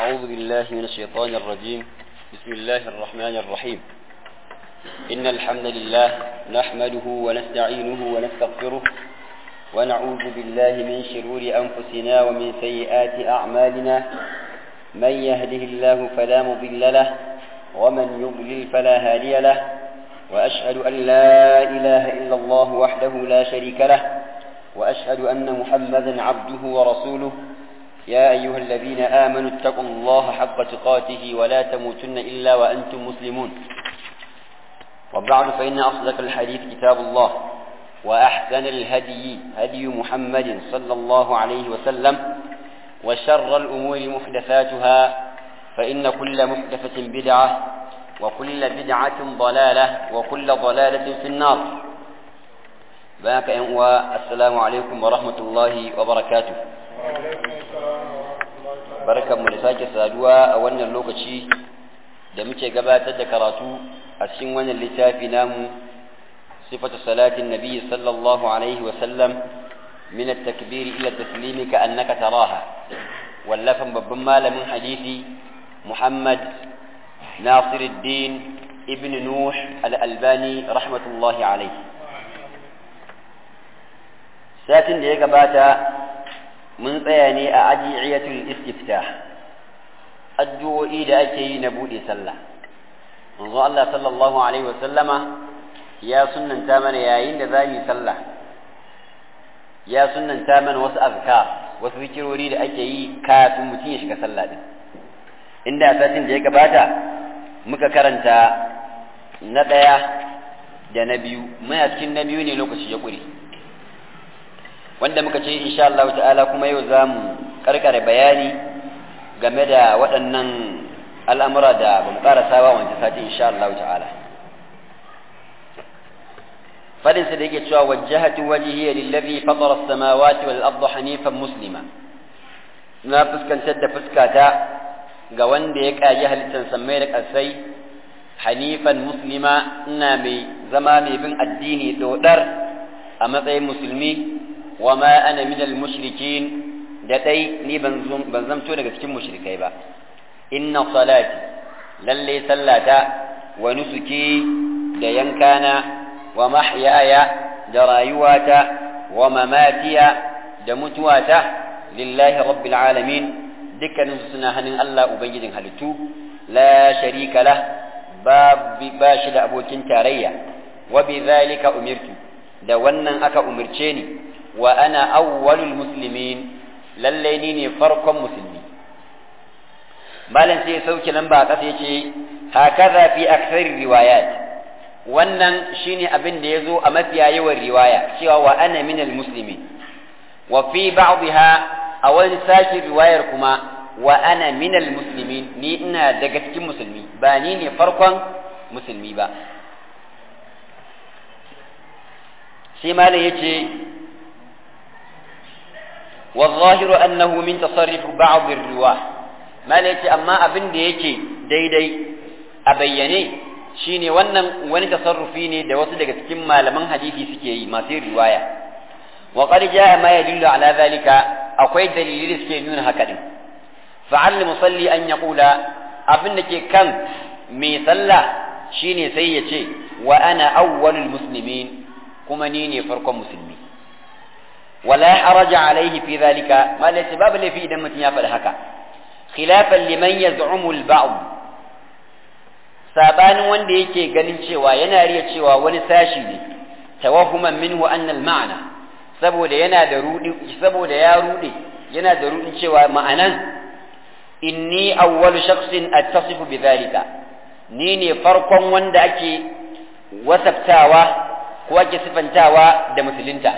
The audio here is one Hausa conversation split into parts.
أعوذ بالله من الشيطان الرجيم بسم الله الرحمن الرحيم إن الحمد لله نحمده ونستعينه ونستغفره ونعوذ بالله من شرور أنفسنا ومن سيئات أعمالنا من يهده الله فلا مضل له ومن يضلل فلا هادي له وأشهد أن لا إله إلا الله وحده لا شريك له وأشهد أن محمدا عبده ورسوله يا أيها الذين آمنوا اتقوا الله حق تقاته ولا تموتن إلا وأنتم مسلمون وبعد فإن أصدق الحديث كتاب الله وأحسن الهدي هدي محمد صلى الله عليه وسلم وشر الأمور محدثاتها فإن كل محدثة بدعة وكل بدعة ضلالة وكل ضلالة في النار باك السلام عليكم ورحمة الله وبركاته barkan mu da sake saduwa a wannan lokaci da muke gabatar da karatu a cikin wannan littafi namu sifatu salatin nabi sallallahu alaihi wa sallam min at-takbir ila at-taslim ka annaka taraha wallafan babban malamin hadisi Muhammad Nasiruddin ibn Nuh al-Albani rahmatullahi alaihi satin da ya gabata mun tsaya ne a ajiyatul istiftah addu'o'i da ake yi na bude sallah manzo Allah sallallahu alaihi wasallama ya sunnanta mana yayin da za mu sallah ya sunnanta mana wasu azkar wasu zikirori da ake yi kafin mutum ya shiga sallah din inda satin da ya gabata muka karanta na ɗaya da na biyu muna cikin na biyu ne lokaci ya ƙure wanda muka ce insha Allah ta'ala kuma yau za mu karkare bayani game da waɗannan al'amura da ba mu ƙarasa ba wancan sati insha Allah ta'ala fadinsa da yake cewa wajjahatu wajhiya lillazi fatara as-samawati wal arda hanifan muslima na fuskantar da fuskata ga wanda ya kaji halittar samai da ƙasai hanifan muslima ina mai zama mai bin addini dodar a matsayin musulmi wa ma ana minal mushrikin da dai ni ban zamto daga cikin mushrikai ba inna salati lalle sallata wa nusuki da yankana wa mahyaya da rayuwata wa mamatiya da mutuwata lillahi rabbil alamin dukkanin suna hannun Allah ubangijin halittu la sharika lah ba shi da abokin tarayya wa bi zalika umirtu da wannan aka umarce ni wa ana awwalul muslimin lalle ni ne farkon musulmi malam sai ya sauke lamba a ƙasa yace hakaza fi aksari riwayat wannan shine abin da yazo a mafiya yawan riwaya cewa wa ana minal muslimin wa fi ba'dha a wani sashi riwayar kuma wa ana minal muslimin ni ina daga cikin musulmi ba ni ne farkon musulmi ba sai malam yace والظاهر أنه من تصرف بعض الرواة ما ليتي أما أبن ديكي دي دي أبيني شيني ونن وني تصرفيني دوس دقت كما لمن حديثي سكي ما في رواية وقد جاء ما يدل على ذلك أقوي دليل سكي نون هكذا فعل المصلي أن يقول أبن كم ميصلى شيني سيتي وأنا أول المسلمين كما نيني فرق مسلمين ولا حرج عليه في ذلك ما ليس باب اللي في دم يافل هكا خلافا لمن يزعم البعض sabanin wanda yake ganin cewa yana riya cewa wani sashi ne tawahuman minhu anna al-ma'na saboda yana da rudi saboda ya rude yana da rudin cewa ma'anan inni awwalu shakhsin attasifu bidhalika ni ne farkon wanda ake wasaftawa ko ake sifantawa da musulunta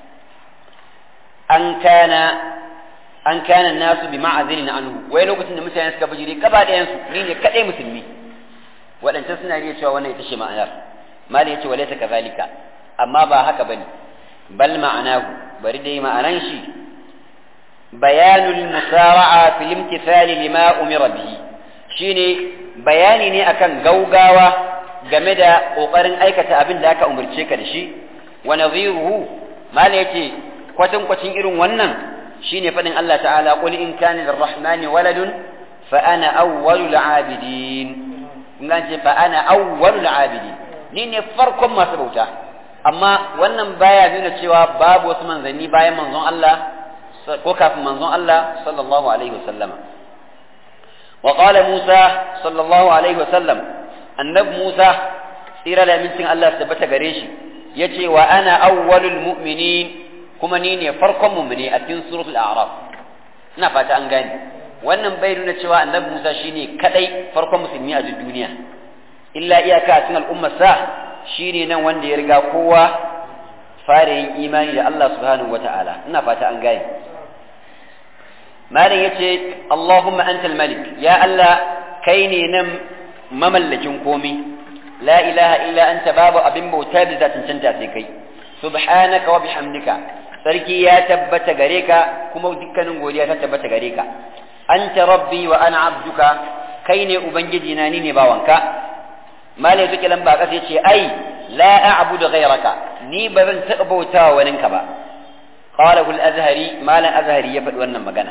an kana an kana nasu bi ma'azilin anhu wai lokacin da mutane suka bijire gaba ɗayan su ni ne kadai musulmi waɗancan suna iya cewa wannan ita ce ma'anar mali yace walaysa kazalika amma ba haka bane bal ma'anahu bari dai ma'anan shi bayanul musara'a fil imtithali lima umira bihi shine bayani ne akan gaugawa game da kokarin aikata abin da aka umarce ka da shi wa nadhiruhu mali yace kwatankwacin irin wannan shine fadin Allah ta'ala qul in kana lirrahmani waladun fa ana awwalul abidin kun ce fa ana awwalul abidin ni ne farkon masu bauta amma wannan baya nuna cewa babu wasu manzanni bayan manzon Allah ko kafin manzon Allah sallallahu alaihi wasallama wa qala Musa sallallahu alaihi wasallam annabi Musa tsira da mincin Allah tabbata gare shi yace wa ana awwalul mu'minin kuma ni ne farkon mu'mini a cikin suratul a'raf ina fata an gane wannan bai nuna cewa annabi Musa shine kadai farkon musulmi a duniya illa iyaka a cikin al'ummar sa shine nan wanda ya riga kowa fara yin imani da Allah subhanahu wata'ala ina fata an gane malam yace Allahumma antal malik ya Allah kai ne nan mamallakin komi la ilaha illa anta babu abin bauta da zatin canta sai kai subhanaka wa bihamdika sarki ya tabbata gare ka kuma dukkanin godiya ta tabbata gare ka anta rabbi wa ana abduka kai ne ubangiji na ni ne bawanka malai zuke lamba kasa yace ai la a'budu ghayraka ni ba zan taɓa bautawa waninka ba qala al azhari malan azhari ya faɗi wannan magana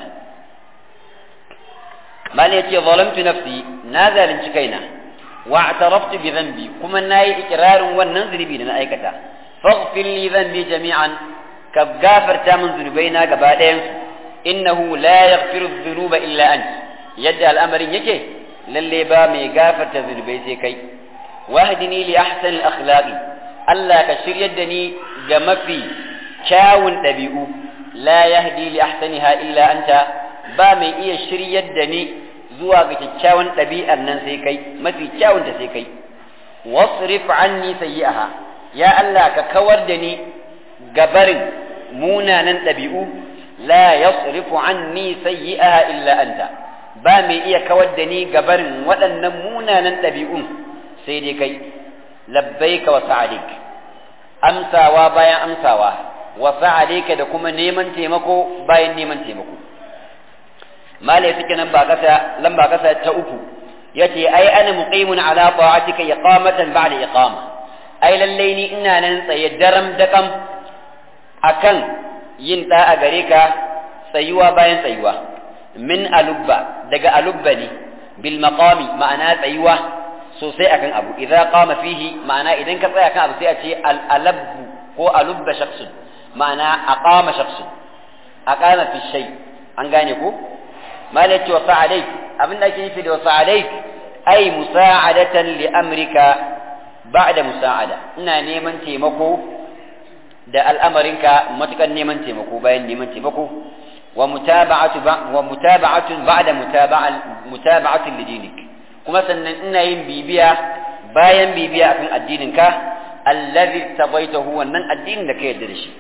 malai yace zalamtu nafsi na zalunci kaina wa i'taraftu bi dhanbi kuma nayi ikrarin wannan zunubi da na aikata faghfir li dhanbi jami'an ka gafarta min zunubaina gaba ɗayan su innahu la yaghfiru dhunuba illa ant yadda al'amarin yake lalle ba mai gafarta zunubai sai kai wahdini li ahsani al-akhlaqi Allah ka shiryar da ni ga mafi kyawun ɗabi'u la yahdi li ahsaniha illa anta ba mai iya shiryar da ni zuwa ga kyakkyawan ɗabi'ar nan sai kai mafi kyawun ta sai kai wasrif anni sayyi'aha ya Allah ka kawar da ni gabarin munanan ɗabi'u la yasrifu anni sayyi'aha illa anta ba mai iya kawar da ni gabarin waɗannan munanan ɗabi'un sai dai kai labbaika wa sa'adik amsawa bayan amsawa wa sa'adika da kuma neman taimako bayan neman taimako malai suke nan ba kasa lamba kasa ta uku yace ai ana muqimun ala ta'atika iqamatan ba'da iqama ai lallai ni ina nan tsaye daram dakam akan yin da'a gare ka tsayuwa bayan tsayuwa min alubba daga alubba ne bil maqami ma'ana tsayuwa sosai akan abu idza qama fihi ma'ana idan ka tsaya kan abu sai a ce al alabbu ko alubba shakhsun ma'ana aqama shakhsun aqama fi shay an gane ko malaki wa sa'alai abin da ake nufi da wa sa'alai ai musa'adatan li amrika ba'da musa'ada ina neman taimako da al'amarinka matukan neman taimako bayan neman taimako wa mutaba'atu wa mutaba'atun ba'da mutaba'atin lidinik kuma sannan ina yin bibiya bayan bibiya akan addininka allazi tabaitahu wannan addinin da ka yarda da shi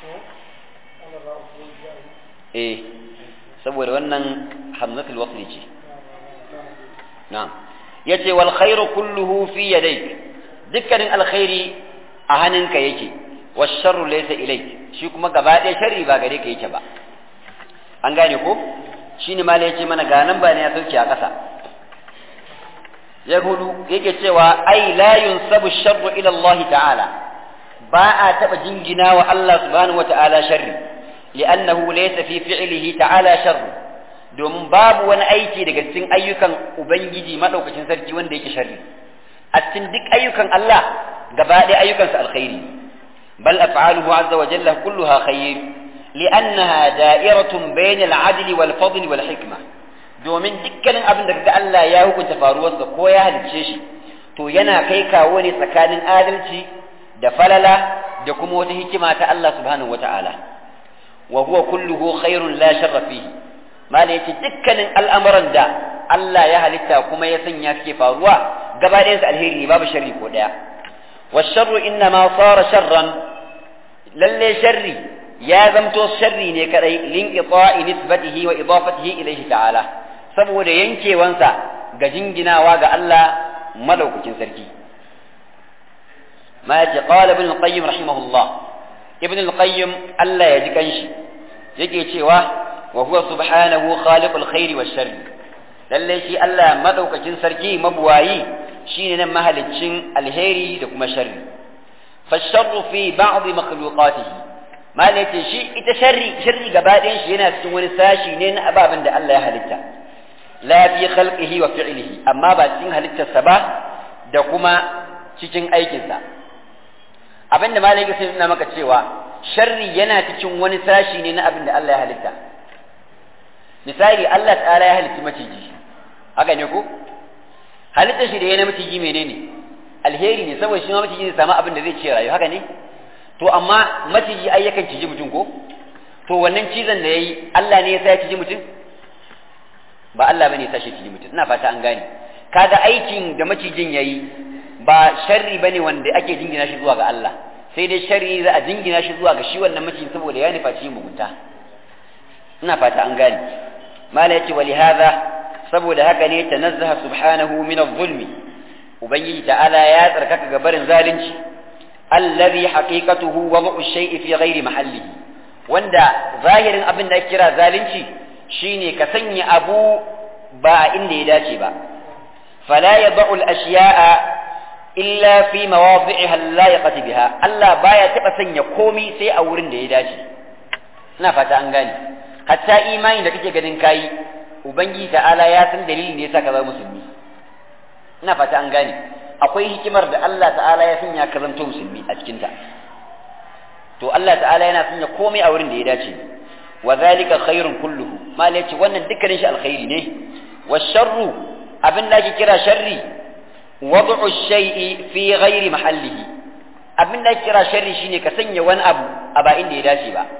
eh saboda wannan hamzatul wasli ce na'am yace wal khairu kulluhu fi yadayk dukkanin alkhairi a hannunka yake was sharru laysa ilayk shi kuma gaba ɗaya sharri ba gare ka yake ba an gane ko shine mala yace mana ga nan ba ne ya sauke a ƙasa ya hudu yake cewa ai la yunsabu sharru ila Allah ta'ala ba a taba jingina wa Allah subhanahu wa ta'ala sharri li'annahu laysa fi fi'lihi ta'ala sharru domin babu wani aiki daga cikin ayyukan ubangiji madaukakin sarki wanda yake sharri a cikin duk ayyukan Allah gaba ɗaya ayyukansa alkhairi bal af'aluhu azza wa jalla kulluha khair li'annaha da'iratun bayna al-'adl wal fadl wal hikma domin dukkanin abin da kaga Allah ya hukunta faruwarsa ko ya halicce shi to yana kai kawo ne tsakanin adalci da falala da kuma wata hikima ta Allah subhanahu wata'ala wa huwa kulluhu khairun la sharra fihi mala yace dukkanin al'amuran da Allah ya halitta kuma ya sanya suke faruwa gaba ɗayan su alheri ne babu sharri ko daya wa sharru inna ma sara sharran lalle sharri ya zamto sharri ne kadai lin qita'i nisbatihi wa idafatihi ilayhi ta'ala saboda yankewansa ga jinginawa ga Allah madaukakin sarki ma yace qala ibn al-qayyim rahimahullah ibn al-qayyim Allah ya ji kanshi yake cewa wa huwa subhanahu khaliqul khairi wash sharri lalle shi Allah madaukakin sarki mabuwayi shine nan mahaliccin alheri da kuma sharri fa sharru fi ba'd makhluqatihi ma yace shi ita sharri sharri gaba ɗayan shi yana cikin wani sashi ne na ababen da Allah ya halitta la fi khalqihi wa fi'lihi amma ba cikin halittarsa ba da kuma cikin aikinsa abinda malai sai nuna maka cewa sharri yana cikin wani sashi ne na abin da Allah ya halitta misali Allah ta'ala ya halitta maciji haka ne ko halittar shi da ya na maciji menene alheri ne saboda shi ma maciji zai samu abin da zai ce rayu haka ne to amma maciji ai yakan ciji mutum ko to wannan cizon da yayi Allah ne ya sa ya ciji mutum ba Allah bane ya sa shi ciji mutum ina fata an gane kaga aikin da macijin yayi ba sharri bane wanda ake jingina shi zuwa ga Allah sai dai sharri za a jingina shi zuwa ga shi wannan macijin saboda ya nufa ci mugunta ina fata an gane mala yace wali hadha saboda haka ne tanazzaha subhanahu min adh-dhulmi ubangiji ta'ala ya tsarkaka ga barin zalunci allazi haqiqatuhu wad'u ash-shay'i fi ghairi mahallihi wanda zahirin abin da kira zalunci shine ka sanya abu ba inda ya dace ba fala yad'u al-ashya'a illa fi mawadhi'iha allayiqati biha Allah baya taba sanya komi sai a wurin da ya dace ina fata an gane hatta imani da kake ganin kayi ubangiji ta'ala ya san dalilin da yasa ka zama musulmi ina fata an gane akwai hikimar da Allah ta'ala ya sanya ka zanto musulmi a cikin ta to Allah ta'ala yana sanya komai a wurin da ya dace wa zalika khairun kulluhu mal yace wannan dukkanin shi alkhairi ne wa sharru abin da ake kira sharri wad'u shay'i fi ghairi mahallihi abin da ake kira sharri shine ka sanya wani abu a ba inda ya dace ba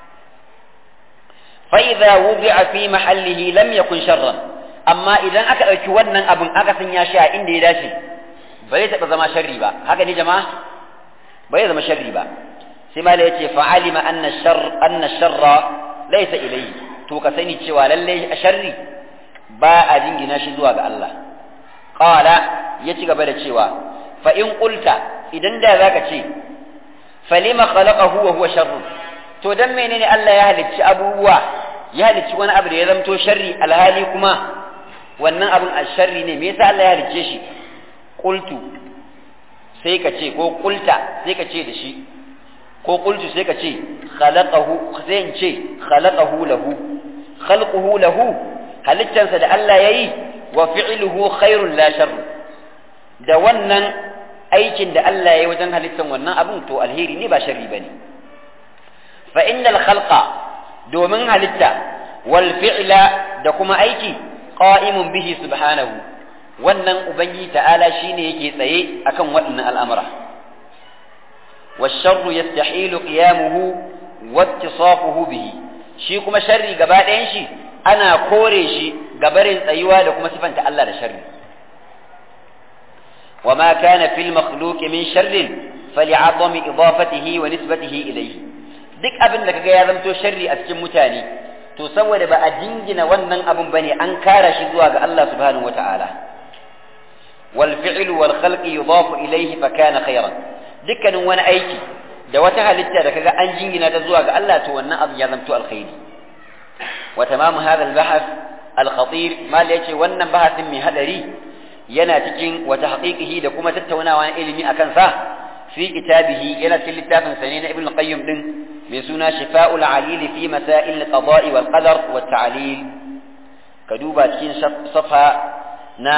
fa idza wudi'a fi mahallihi lam yakun sharran amma idan aka dauki wannan abin aka sanya shi a inda ya dace ba zai taba zama sharri ba haka ne jama'a ba zai zama sharri ba sai mala yace fa'alima anna shar anna sharra laysa ilayhi to ka sani cewa lalle sharri ba a jingina shi zuwa ga Allah qala ya ci gaba da cewa fa in qulta idan da zaka ce falima khalaqahu wa huwa sharr to dan menene Allah ya halicci abubuwa ya halicci wani abu da ya zamto sharri alhali kuma wannan abun sharri ne me yasa Allah ya halicce shi qultu sai ka ce ko qulta sai ka ce da shi ko qultu sai ka ce khalaqahu sai in ce khalaqahu lahu khalquhu lahu halittansa da Allah yayi wa fi'luhu khairun la sharr da wannan aikin da Allah yayi wajen halittan wannan abun to alheri ne ba sharri bane fa innal khalqa domin halitta wal fi'la da kuma aiki qa'imun bihi subhanahu wannan ubangiji ta'ala shine yake tsaye akan waɗannan al'amura والشر يستحيل قيامه واتصافه به shi kuma sharri gaba ɗayan shi ana kore shi gabarin tsayuwa da kuma sifanta Allah da sharri وما كان في المخلوق من شر فلعظم إضافته ونسبته إليه duk abin da kaga ya zamto sharri a cikin mutane to saboda ba a jingina wannan abin bane an kara shi zuwa ga Allah subhanahu wata'ala wal fi'l wal khalqi yudafu ilayhi fa kana khayran dukkanin wani aiki da wata halitta da kaga an jingina ta zuwa ga Allah to wannan abin ya zamto alkhairi wa tamamu hadha al bahath al khatir mal yace wannan bahasin mai hadari yana cikin wata haqiqihi da kuma tattaunawa na ilimi akan sa fi kitabihi yana cikin littafin sa ne na ibn qayyim din mai suna shifa'ul alil fi masail al-qada'i wal qadar wa ta'lil ka duba cikin safa na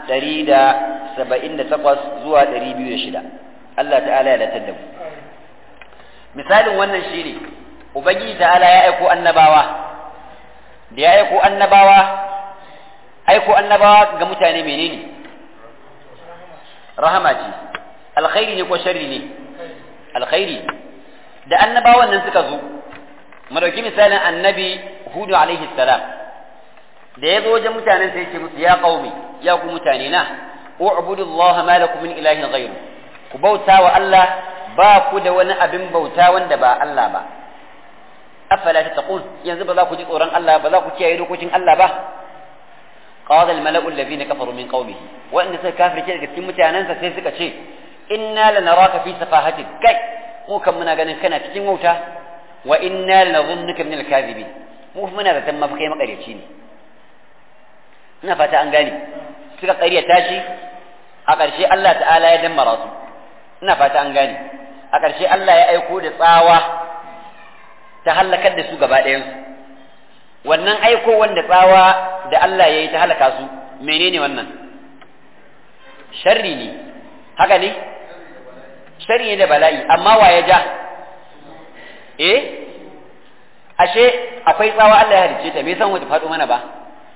178 zuwa 206 Allah ta'ala ya latar da mu misalin wannan shine ubangiji ta'ala ya aiko annabawa da ya aiko annabawa aiko annabawa ga mutane menene rahama ce alkhairi ne ko sharri ne alkhairi da annabawan nan suka zo mu dauki misalin annabi hudu alaihi salam da ya zo wajen mutanen sai ce musu ya qaumi ya ku mutane na u'budu allaha ma lakum min ilahin ghayru ku bauta wa Allah ba ku da wani abin bauta wanda ba Allah ba afala tattaqun yanzu ba za ku ji tsoron Allah ba za ku kiyaye dokokin Allah ba قال الملأ الذين كفروا من قومه وأن سكافر كده كتير متعنانسا سيسك شيء إنا لنراك في سفاهة كي مو كم منا قال كنا كتير موتا وإنا لنظنك من الكاذبين مو منا ذا تم في قيمة قرية نفتا أنقاني سكا قرية تاشي أقر شيء الله تعالى يدم راسه نفتا أنقاني أقر شيء الله يأيكو لطاوة تهلكت دسوق بعدين wannan aiko wanda tsawa da Allah ya yi ta halaka su menene wannan sharri ne haka ne sharri ne da bala'i amma wa ya ja eh ashe akwai tsawa Allah ya halicce ta me san wata faɗo mana ba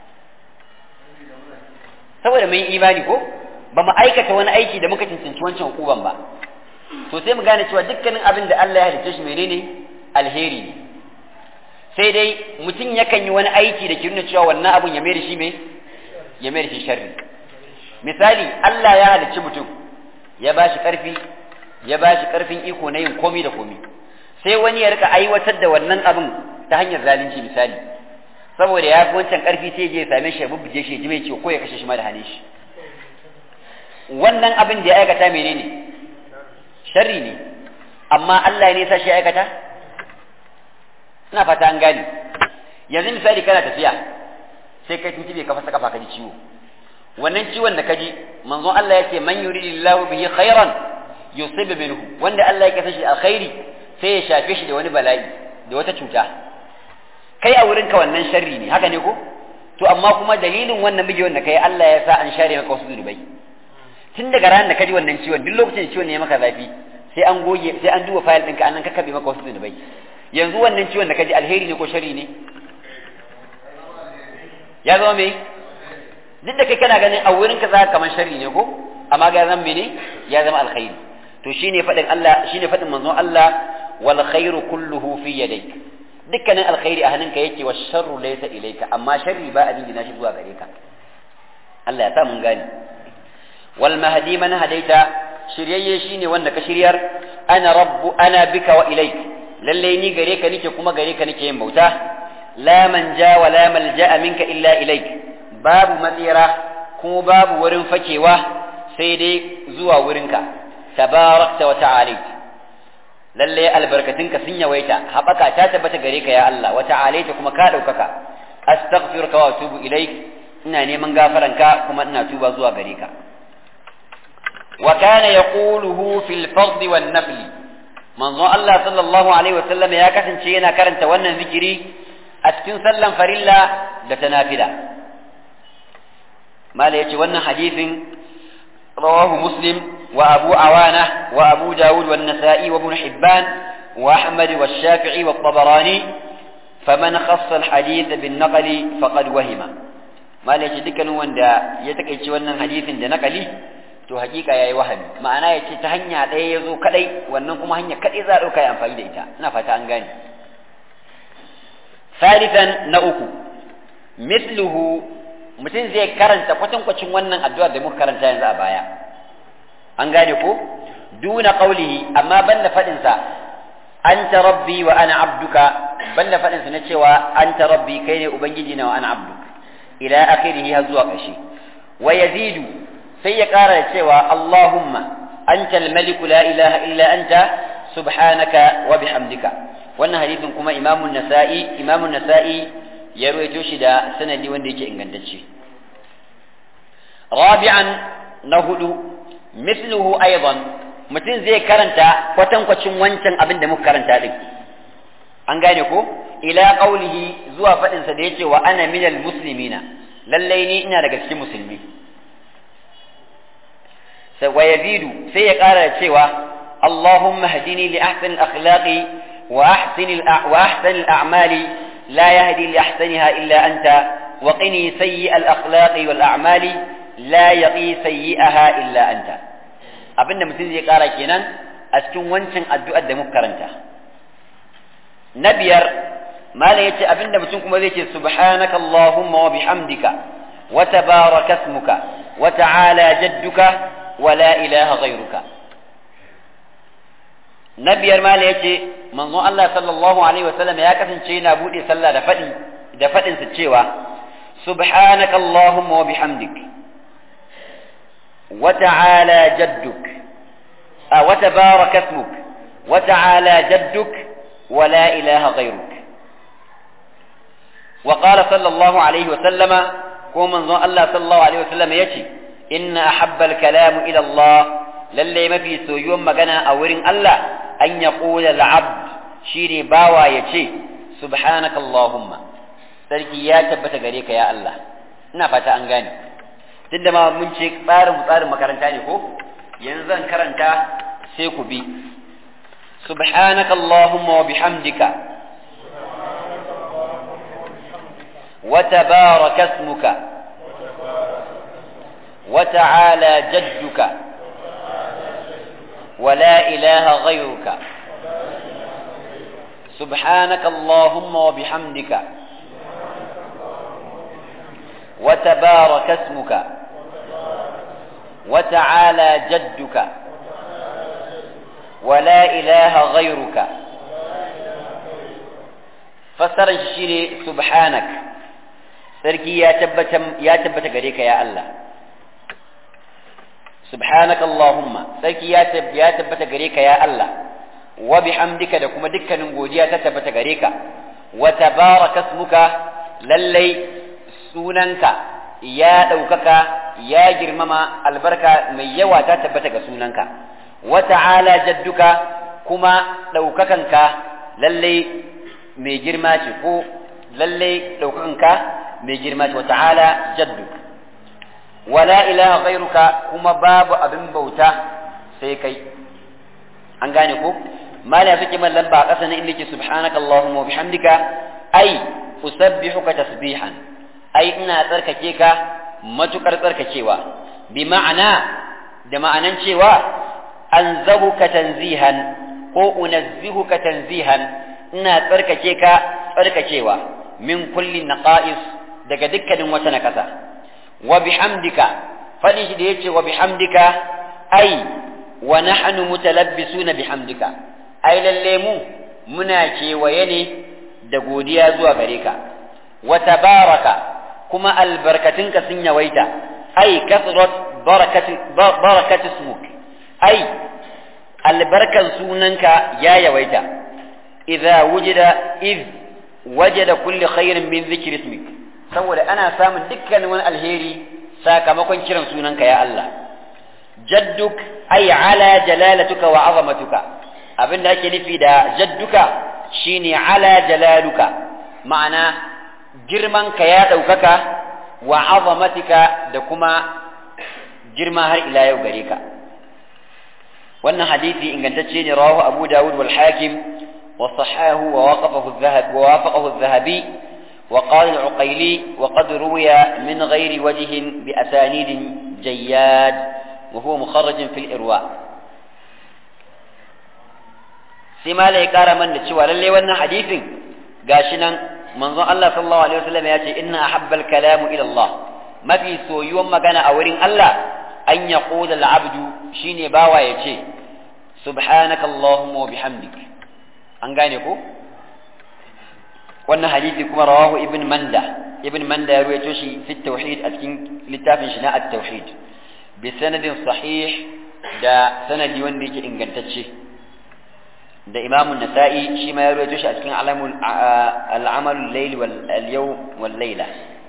saboda mun imani ko ba mu aikata wani aiki da muka cancanci wancan hukuban ba to sai mu gane cewa dukkanin abin da Allah ya halicce shi menene alheri ne sai dai mutum yakan yi wani aiki da ke nuna cewa wannan abun ya mai da shi me ya mai da shi sharri misali Allah ya halicci mutum ya ba shi ƙarfi ya ba shi ƙarfin iko na yin komi da komi sai wani ya rika aiwatar da wannan abin ta hanyar zalunci misali saboda ya fi wancan ƙarfi sai je ya same shi ya bubbuge shi ya ji mai ciwo ko ya kashe shi ma da hane shi wannan abin da ya aikata menene sharri ne amma Allah ne ya sa shi aikata ina fata an gane yanzu misali kana tafiya sai kai tuntube ka fasa kafa ka ji ciwo wannan ciwon da kaji manzon Allah yake man yuridillahu bihi khairan yusib minhu wanda Allah yake sashi alkhairi sai ya shafe shi da wani bala'i da wata cuta kai a wurinka wannan sharri ne haka ne ko to amma kuma dalilin wannan bigewan da kai Allah ya sa an share maka wasu zunubai tun daga ranar da kaji wannan ciwon duk lokacin da ciwon ne ya maka zafi sai an goge sai an duba fayil ɗinka an nan kakkabe maka wasu zunubai yanzu wannan ciwon da kaji alheri ne ko sharri ne ya zama me duk da kai kana ganin a wurinka za ka kamar sharri ne ko amma ga zan mene ya zama alkhairi to shine fadin Allah shine fadin manzon Allah wal khairu kulluhu fi yadayk dukkanin alkhairi a hannunka yake wa sharru laysa ilayka amma sharri ba a dingina shi zuwa gare ka Allah ya sa mun gane wal mahdi man hadaita shiryayye shine wanda ka shiryar ana rabbu ana bika wa ilayk lalle ni gare ka nake kuma gare ka nake yin bauta la manja wa la malja'a minka illa ilayk babu matsira kuma babu wurin fakewa sai dai zuwa wurinka tabarakta wa ta'alit lalle albarkatunka sun yawaita haɓaka ta tabbata gare ka ya Allah wa ta'alaita kuma ka ɗaukaka astaghfiruka wa atubu ilaik ina neman gafaranka kuma ina tuba zuwa gare ka wa kana yaquluhu fil fard wan nafl manzo Allah sallallahu alaihi wa sallam ya kasance yana karanta wannan zikiri a cikin sallan farilla da ta nafila mala yace wannan hadisin rawahu muslim wa abu awana wa abu dawud wa nasa'i wa ibn hibban wa ahmad wa shafi'i wa tabarani faman khassa al hadith bin naqli faqad wahima mala yace dukkanin wanda ya takeici wannan hadisin da naqali to hakika yayi wahami ma'ana yace ta hanya ɗaya yazo kadai wannan kuma hanya kadai za a dauka ya amfani da ita ina fata an gane ثالثا نأكو مثله mutum zai karanta kwatankwacin wannan addu'ar da muka karanta yanzu a baya an gane ko duna qaulihi amma banda fadin sa anta rabbi wa ana abduka banda fadin sa na cewa anta rabbi kai ne ubangiji na wa ana abduk ila akhirih har zuwa ƙarshe wa yazidu sai ya ƙara da cewa allahumma anta al-malik la ilaha illa anta subhanaka wa bihamdika wannan hadisin kuma imamun nasa'i imamun nasa'i ya ruwaito shi da sanadi wanda yake ingantacce rabi'an na hudu misluhu aidan mutum zai karanta kwatankwacin wancan abin da muka karanta din an gane ko ila qaulihi zuwa fadin sa da yace wa ana minal muslimina lallai ni ina daga cikin musulmi sai wa yazidu sai ya kara da cewa اللهم اهدني لأحسن الأخلاق وأحسن وأحسن الأعمال لا يهدي لأحسنها إلا أنت وقني سيء الأخلاق والأعمال لا يقي سيئها إلا أنت abinda mutum zai kara kenan a cikin wancan addu'ar da muka karanta na biyar mala yace abinda mutum kuma zai ce subhanaka allahumma wa bihamdika wa tabaraka ismuka wa ta'ala jadduka wa la ilaha ghayruka na biyar mala ya ce manzon Allah sallallahu alaihi wasallam ya kasance yana buɗe sallah da faɗi da faɗin sa cewa subhanaka allahumma wa bihamdik wa ta'ala jadduk a wa tabaraka ismuk wa ta'ala jadduk wa la ilaha ghayruk wa qala sallallahu alaihi wasallama ko manzon Allah sallallahu alaihi wasallam yace inna ahabba al-kalam ila Allah lalle mafi soyuwan magana a wurin Allah an ya ƙula al'abd shi ne bawa ya ce subhanaka Allahumma sarki ya tabbata gare ka ya Allah ina fata an gane duk da ma mun ce tsarin tsarin makaranta ne ko yanzu zan karanta sai ku bi subhanaka allahumma wa bihamdika wa tabaraka ismuka wa ta'ala jadduka wa la ilaha ghayruka سبحانك اللهم وبحمدك وتبارك اسمك وتعالى جدك ولا إله غيرك فسر الشيء سبحانك sarki ya tabbata ya tabbata gare ka ya Allah subhanaka allahumma sarki ya tabbata gare ka ya Allah wa bihamdika da kuma dukkanin godiya ta tabbata gare ka wa tabaraka ismuka lallai sunanka ya ɗaukaka ya girmama albarka mai yawa ta tabbata ga sunanka wa ta'ala jadduka kuma ɗaukakanka lallai mai girma ce ko lallai ɗaukakanka mai girma ce wa ta'ala jadduk wala ilaha ghairuka kuma babu abin bauta sai kai an gane ko mala suke man lamba a ƙasa na inda ke subhanaka allahumma wa bihamdika ai usabbihuka tasbihan ai ina tsarkake ka matukar tsarkakewa bi ma'ana da ma'anan cewa anzahuka tanzihan ko unazzihuka tanzihan ina tsarkake ka tsarkakewa min kulli naqa'is daga dukkanin wata nakasa wa bihamdika fadi shi da yace wa bihamdika ai wa nahnu mutalabbisuna bihamdika ai lalle mu muna kewaye ne da godiya zuwa gare ka wa tabaraka kuma albarkatunka sun yawaita ai kasrat barakati barakati smuk ai albarkan sunanka ya yawaita idza wujida id wajada kulli khairin min dhikri ismik saboda ana samun dukkanin wani alheri sakamakon kiran sunanka ya Allah jadduk ai ala jalalatuka wa azamatuka abinda ake nufi da jadduka shine ala jalaluka ma'ana girmanka ya ɗaukaka wa azamatika da kuma girma har ila yau gare ka wannan hadisi ingantacce ne rawahu abu dawud wal hakim wa sahahu wa waqafahu adh-dhahab wa wafaqahu adh-dhahabi wa qala al-uqayli wa qad ruwiya min ghairi wajhin bi asanid jayyad wa huwa mukharraj fi al-irwa sai malai kara man da cewa lalle wannan hadisin gashi nan manzon Allah sallallahu alaihi wasallam ya ce inna ahabbal kalamu ila Allah mafi soyuwan magana a wurin Allah an yaqula al-abdu shine bawa ya ce subhanaka allahumma wa bihamdik an gane ko wannan hadisi kuma rawahu ibn manda ibn manda ya ruwaito shi fi tauhid a cikin littafin shi na at-tauhid bi sanadin sahih da sanadi wanda yake ingantacce da imamu nasa'i shi ma ya rawaito shi a cikin al'amalul layli wal yawm wal layla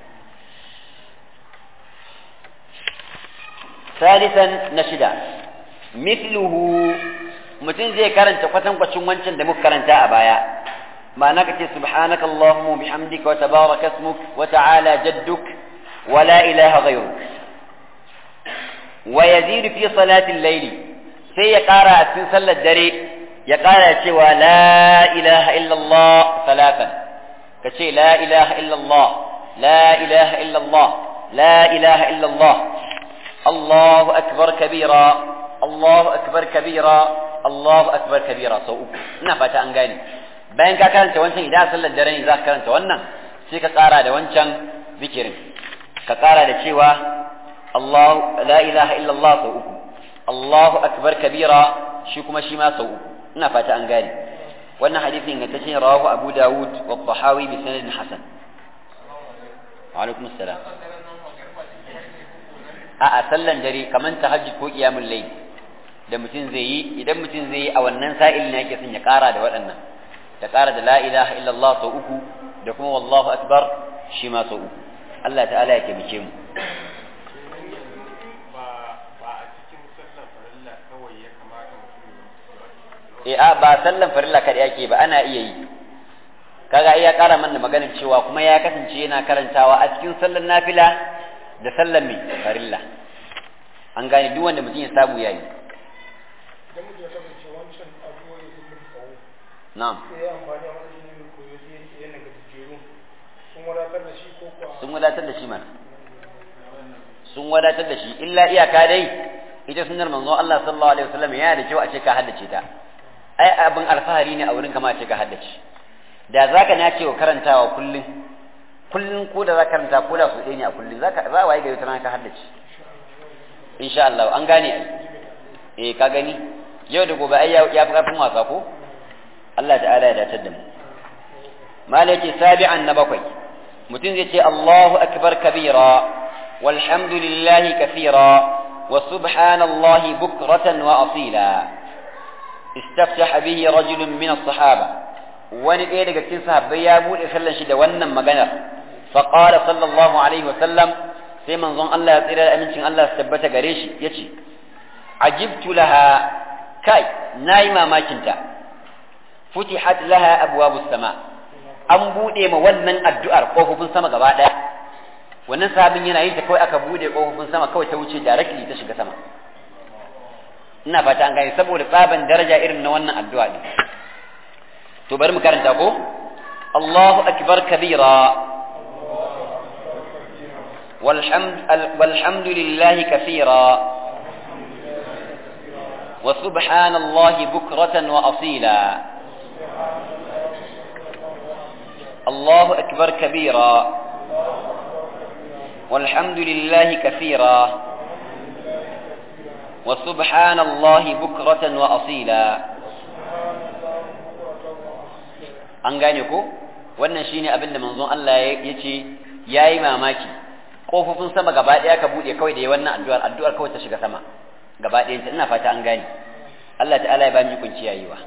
ثالثا نشدا مثله mutum zai karanta kwatankwacin wancan da muka karanta a baya ma'ana kace subhanaka allahumma bihamdika wa tabaraka ismuk wa ta'ala jadduk wa la ilaha ghayruk wa yazid fi salati al-layl sai ya kara a cikin sallar dare ya ƙara cewa la ilaha illallah talatan ka ce la ilaha illallah la ilaha illallah la ilaha illallah Allahu akbar kabira Allahu akbar kabira Allahu akbar kabira sau uku ina fata an gane bayan ka karanta wancan idan sallar dare ne za ka karanta wannan sai ka ƙara da wancan zikirin ka ƙara da cewa Allah la ilaha illallah sau uku Allahu akbar kabira shi kuma shi ma sau uku ina fata an gane wannan hadisi ingantacce rawahu Abu Dawud wa Tahawi bi sanadin hasan wa alaikum assalam a a sallan dare kaman tahajjud ko qiyamul layl da mutum zai yi idan mutum zai yi a wannan sa'il ne yake son ya kara da waɗannan da kara da la ilaha illallah sau uku da kuma wallahu akbar shi ma sau uku Allah ta'ala ya taimake mu e a ba sallan farilla kada yake ba ana iya yi kaga ai ya kara mana maganin cewa kuma ya kasance yana karantawa a cikin sallar nafila da sallar mai farilla an gane duk wanda mutum ya samu yayi idan mutum ya kasance wancan addu'o'i sun mun tsawo na'am sai ya amfani a wani jini mai koyo sai yake yana ga jejjeru sun wadatar da shi ko kuwa sun wadatar da shi mana sun wadatar da shi illa iyaka dai ita sunnar manzon Allah sallallahu alaihi wasallam yana da kyau a ce ka haddace ta ai abin alfahari ne a wurin kama ce ka haddace da zaka na ce wa karantawa kullun kullun ko da zaka karanta ko da su ɗaya ne a kullun zaka za waye gari tana ka haddace insha Allah an gane ai eh ka gani yau da gobe ai ya fi karfin wasa ko Allah ta'ala ya dace da mu malaki sabi'an na bakwai mutum zai ce Allahu akbar kabira walhamdulillahi kathira wa subhanallahi bukratan wa asila istaftaha bihi rajulun min as-sahaba wani ɗaya daga cikin sahabbai ya bude sallan shi da wannan maganar fa qala sallallahu alaihi wa sallam sai manzon Allah ya tsira da amincin Allah su tabbata gare shi yace ajibtu laha kai nayi mamakin ta futihat laha abwabus sama an bude ma wannan addu'ar kofofin sama gaba daya wannan sahabin yana yin ta kawai aka bude kofofin sama kawai ta wuce directly ta shiga sama ina fata an gane saboda tsaban daraja irin na wannan addu'a ne to bari mu karanta ko Allahu akbar kabira والحمد والحمد لله كثيرا وسبحان الله بكرة وأصيلا الله أكبر كبيرا والحمد لله كثيرا وسبحان الله بكرة وأصيلا an gane ko wannan shine abin da manzon Allah ya ce yayi mamaki kofofin sama gaba daya ka bude kawai da wannan addu'ar addu'ar kawai ta shiga sama gaba ɗayan ina fata an gane Allah ta'ala ya ba mu kunci yayiwa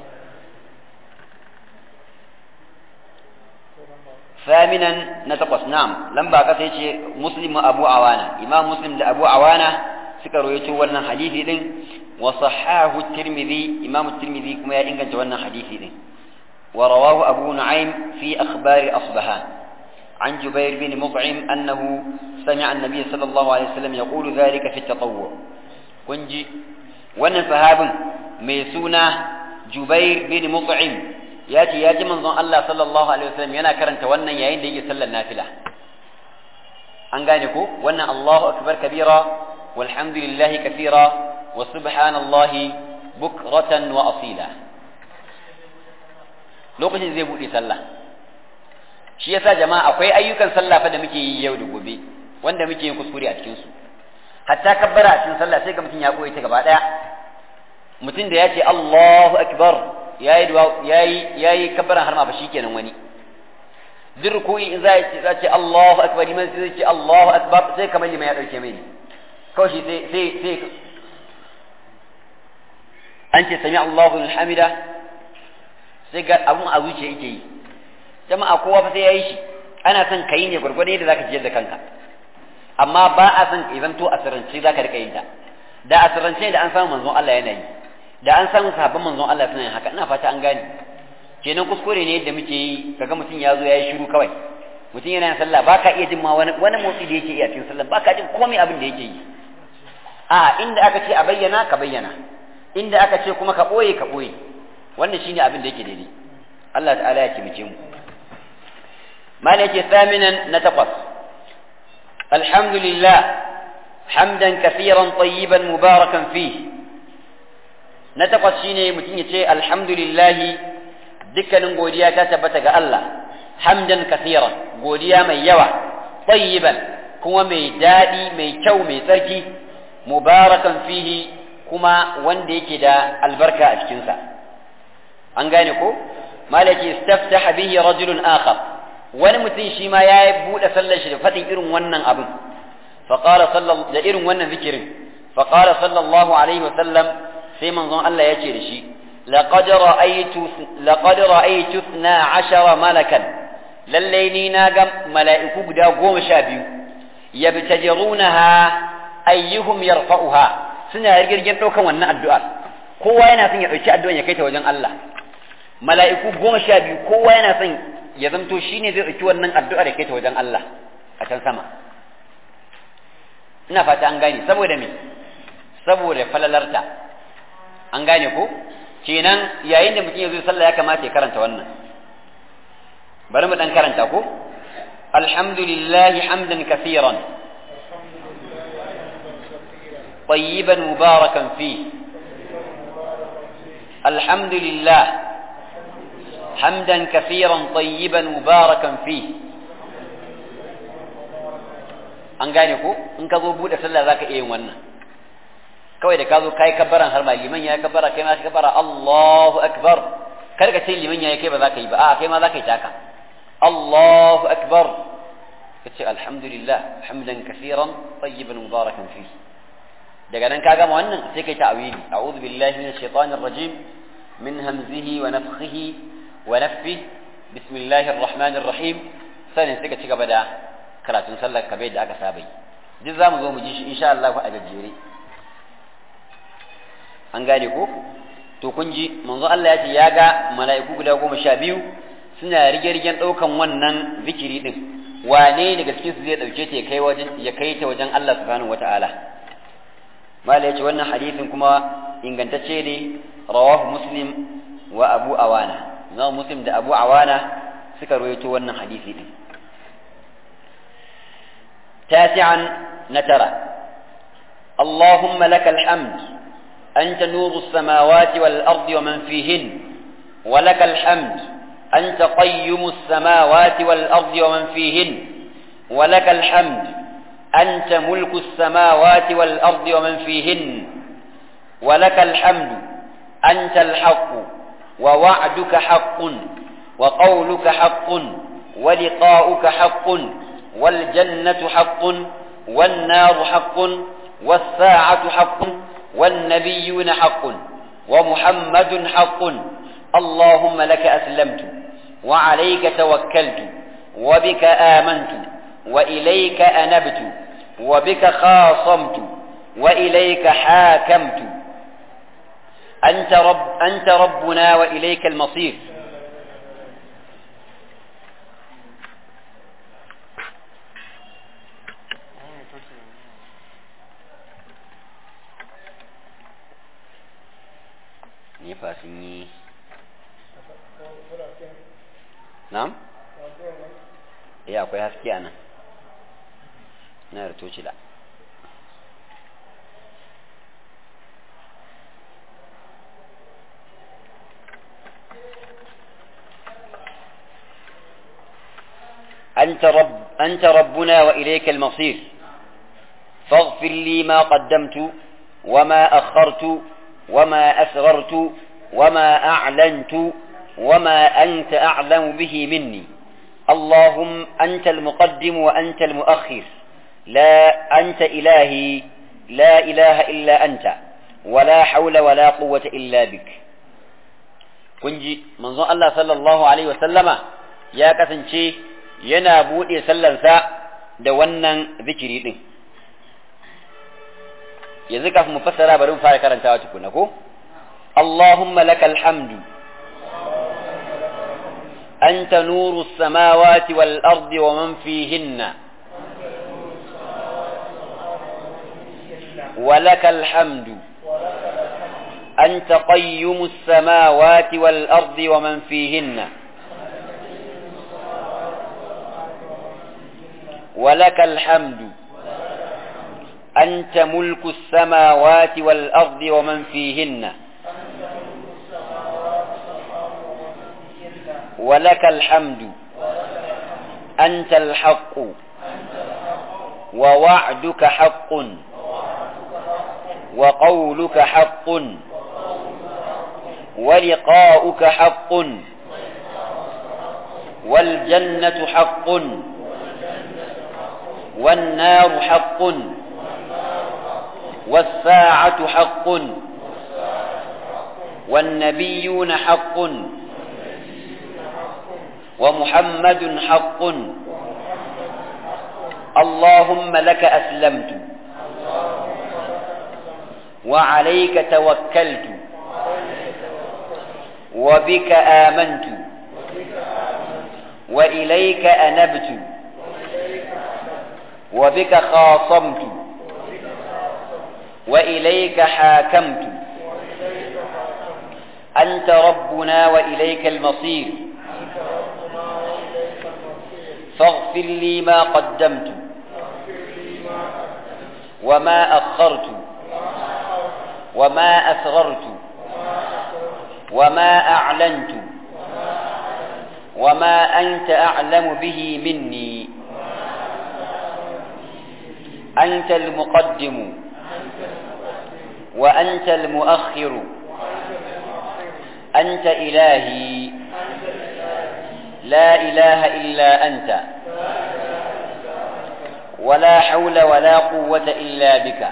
ثامنا نتقص نعم لما قصيت مسلم أبو عوانة إمام مسلم أبو عوانة سكروا يتولى حديث ذن وصحاه الترمذي إمام الترمذي كما ينقل تولى حديث ذن ورواه أبو نعيم في أخبار أصبهان عن جبير بن مطعم أنه سمع النبي صلى الله عليه وسلم يقول ذلك في التطوع كنجي وانا صحاب ميسونا جبير بن مطعم ياتي ياتي من الله صلى الله عليه وسلم ينا كرنت وانا يعين دي صلى النافلة an gane ko wannan Allahu akbar kabira walhamdulillahi kathira wa subhanallahi bukratan wa asila lokacin zai bude sallah shi yasa jama'a akwai ayyukan sallah fa da muke yi yau da gobe wanda muke yin kuskure a cikin su hatta kabbara a cikin sallah sai ga mutum ya koyi ta gaba daya mutum da ya ce Allahu akbar yayi yayi yayi kabbaran har ma ba shikenan wani duk ruku'i in za ya ce Allahu akbar liman sai ce Allahu akbar sai kamar liman ya dauke mai kawai shi sai sai sai an ce sami Allahu liman hamida sai ga abun a zuciya yake yi jama'a kowa fa sai yayi shi ana son kai ne gurgurda yadda zaka jiyar da kanka amma ba a son ka zanto a sirrance zaka rika yin ta da a sirrance da an samu manzon Allah yana yi da an samu sahabban manzon Allah suna yin haka ina fata an gane kenan kuskure ne yadda muke yi kaga mutum ya zo ya yi shiru kawai mutum yana yin sallah baka iya jin ma wani wani motsi da yake yi a cikin sallah baka jin komai abin da yake yi a inda aka ce a bayyana ka bayyana inda aka ce kuma ka boye ka boye wannan shine abin da yake daidai Allah ta'ala ya kimace mu malai yake thaminan na takwas alhamdulillah hamdan kafiran tayyiban mubarakan fi na takwas shine mutum ya ce alhamdulillahi dukkanin godiya ta tabbata ga Allah hamdan kathira godiya mai yawa tayyiban kuma mai daɗi mai kyau mai tsarki mubarakan fihi kuma wanda yake da albarka a cikinsa an gane ko malaki istaftaha bihi rajulun akhar wani mutum shi ma ya buɗe sallar shi da faɗin irin wannan abin faqala sallallahu da irin wannan zikirin faqala sallallahu alaihi wa sallam sai manzon Allah ya ce da shi لقد رأيت لقد رأيت اثنا عشر ملكا لليني ناقم ملائكة قدا قوم شابيو يبتجرونها أيهم يرفعها سنة يرجل جنتو كوانا الدعاء kowa yana son ya ɗauki addu'an ya kai ta wajen Allah mala'iku goma sha biyu kowa yana son ya zamto shine zai ɗauki wannan addu'a da ke ta wajen Allah a can sama ina fata an gane saboda me saboda falalarta an gane ko kenan yayin da mutum ya zo sallah ya kamata ya karanta wannan bari mu dan karanta ko alhamdulillahi hamdan kaseeran طيبا مباركا فيه الحمد لله حمدا كثيرا طيبا مباركا فيه an gane ko in ka zo bude sallah zaka iya yin wannan kawai da ka zo kai kabbaran har ma liman ya kabbara kai ma ka kabbara Allahu akbar kar ka ce liman ya kai ba zaka yi ba a kai ma zaka yi taka Allahu akbar kace alhamdulillah hamdan kaseeran tayyiban mubarakan fi daga nan ka gama wannan sai kai ta'awili a'udhu billahi minash shaitanir rajim min hamzihi wa nafthihi wa nafthihi bismillahir rahmanir rahim sanin sai ka ci gaba da karatun sallar kabe da aka saba yi duk zamu zo mu ji shi insha Allah a gajere an gane ko to kun ji manzo Allah ya ce ya ga mala'iku guda goma sha biyu suna rige-rigen ɗaukan wannan zikiri din wane daga cikin su zai dauke ta ya kai wajen ya kai ta wajen Allah subhanahu wata'ala mala yace wannan hadisin kuma ingantacce ne rawahu muslim wa abu awana na muslim da abu awana suka rawaito wannan hadisi din تاسعا نترى اللهم لك الحمد أنت نور السماوات والأرض ومن فيهن ولك الحمد أنت قيم السماوات والأرض ومن فيهن ولك الحمد أنت ملك السماوات والأرض ومن فيهن ولك الحمد أنت الحق ووعدك حق وقولك حق ولقاؤك حق والجنة حق والنار حق والساعة حق والنبيون حق ومحمد حق اللهم لك أسلمت وعليك توكلت وبك آمنت وإليك أنبت وبك خاصمت وإليك حاكمت أنت, رب أنت ربنا وإليك المصير nefa sun yi na'am eh akwai haske a nan na da tocila أنت, رب أنت ربنا وإليك المصير فاغفر لي ما قدمت وما أخرت وما أسررت وما أعلنت وما أنت أعلم به مني اللهم أنت المقدم وأنت المؤخر لا أنت إلهي لا إله إلا أنت ولا حول ولا قوة إلا بك kunji manzon Allah sallallahu alaihi wasallama ya kasance yana buɗe sallarsa da wannan zikiri ɗin yanzu kafin mu fassara bari mu fara karantawa tukuna ko Allahumma lakal hamdu anta nuru samawati wal ardi wa man fihinna ولك الحمد أنت قيم السماوات والأرض ومن فيهن ولك الحمد أنت ملك السماوات والأرض ومن فيهن ولك الحمد أنت الحق ووعدك حق وقولك حق ولقاؤك حق والجنة حق والنار حق والساعة حق والنبيون حق ومحمد حق اللهم لك أسلمت وعليك توكلت وبك آمنت وإليك أنبت وبك خاصمت وإليك حاكمت أنت ربنا وإليك المصير فاغفر لي ما قدمت وما أخرت وما أسررت وما أعلنت وما أنت أعلم به مني أنت المقدم وأنت المؤخر أنت إلهي لا إله إلا أنت ولا حول ولا قوة إلا بك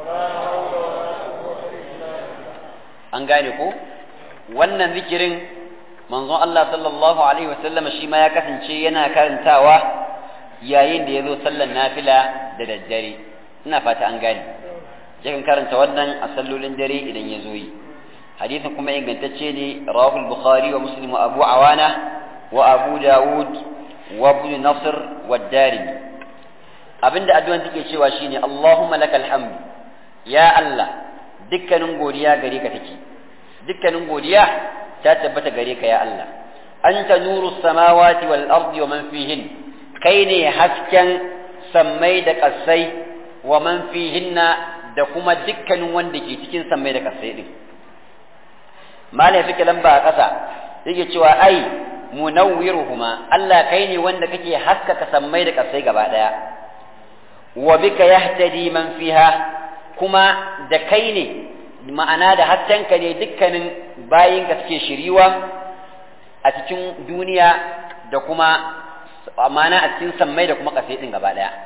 an gane ko wannan zikirin manzon Allah sallallahu alaihi wasallam shi ma ya kasance yana karantawa yayin da ya zo sallan nafila da daddare ina fata an gane yakan karanta wannan a sallolin dare idan ya zo yi hadisin kuma ingantacce ne rawahul bukhari wa muslim wa abu awana wa abu dawud wa ibn nasr wa darimi abinda addu'an take cewa shine allahumma lakal hamd ya allah dukkanin godiya gare ka take dukkanin godiya ta tabbata gare ka ya allah anta nuru samawati wal ardi wa man fihin kai ne hasken sammai da kasai wa man fihinna da kuma dukkanin wanda ke cikin sammai da kasai din malai suke lamba a ƙasa yake cewa ai munawwiruhuma Allah kai ne wanda kake haskaka sammai da kasai gaba daya wa bika yahtadi man fiha kuma da kai ne ma'ana da haskenka ne dukkanin bayin ka suke shiriwa a cikin duniya da kuma ma'ana a cikin sammai da kuma kasai din gaba daya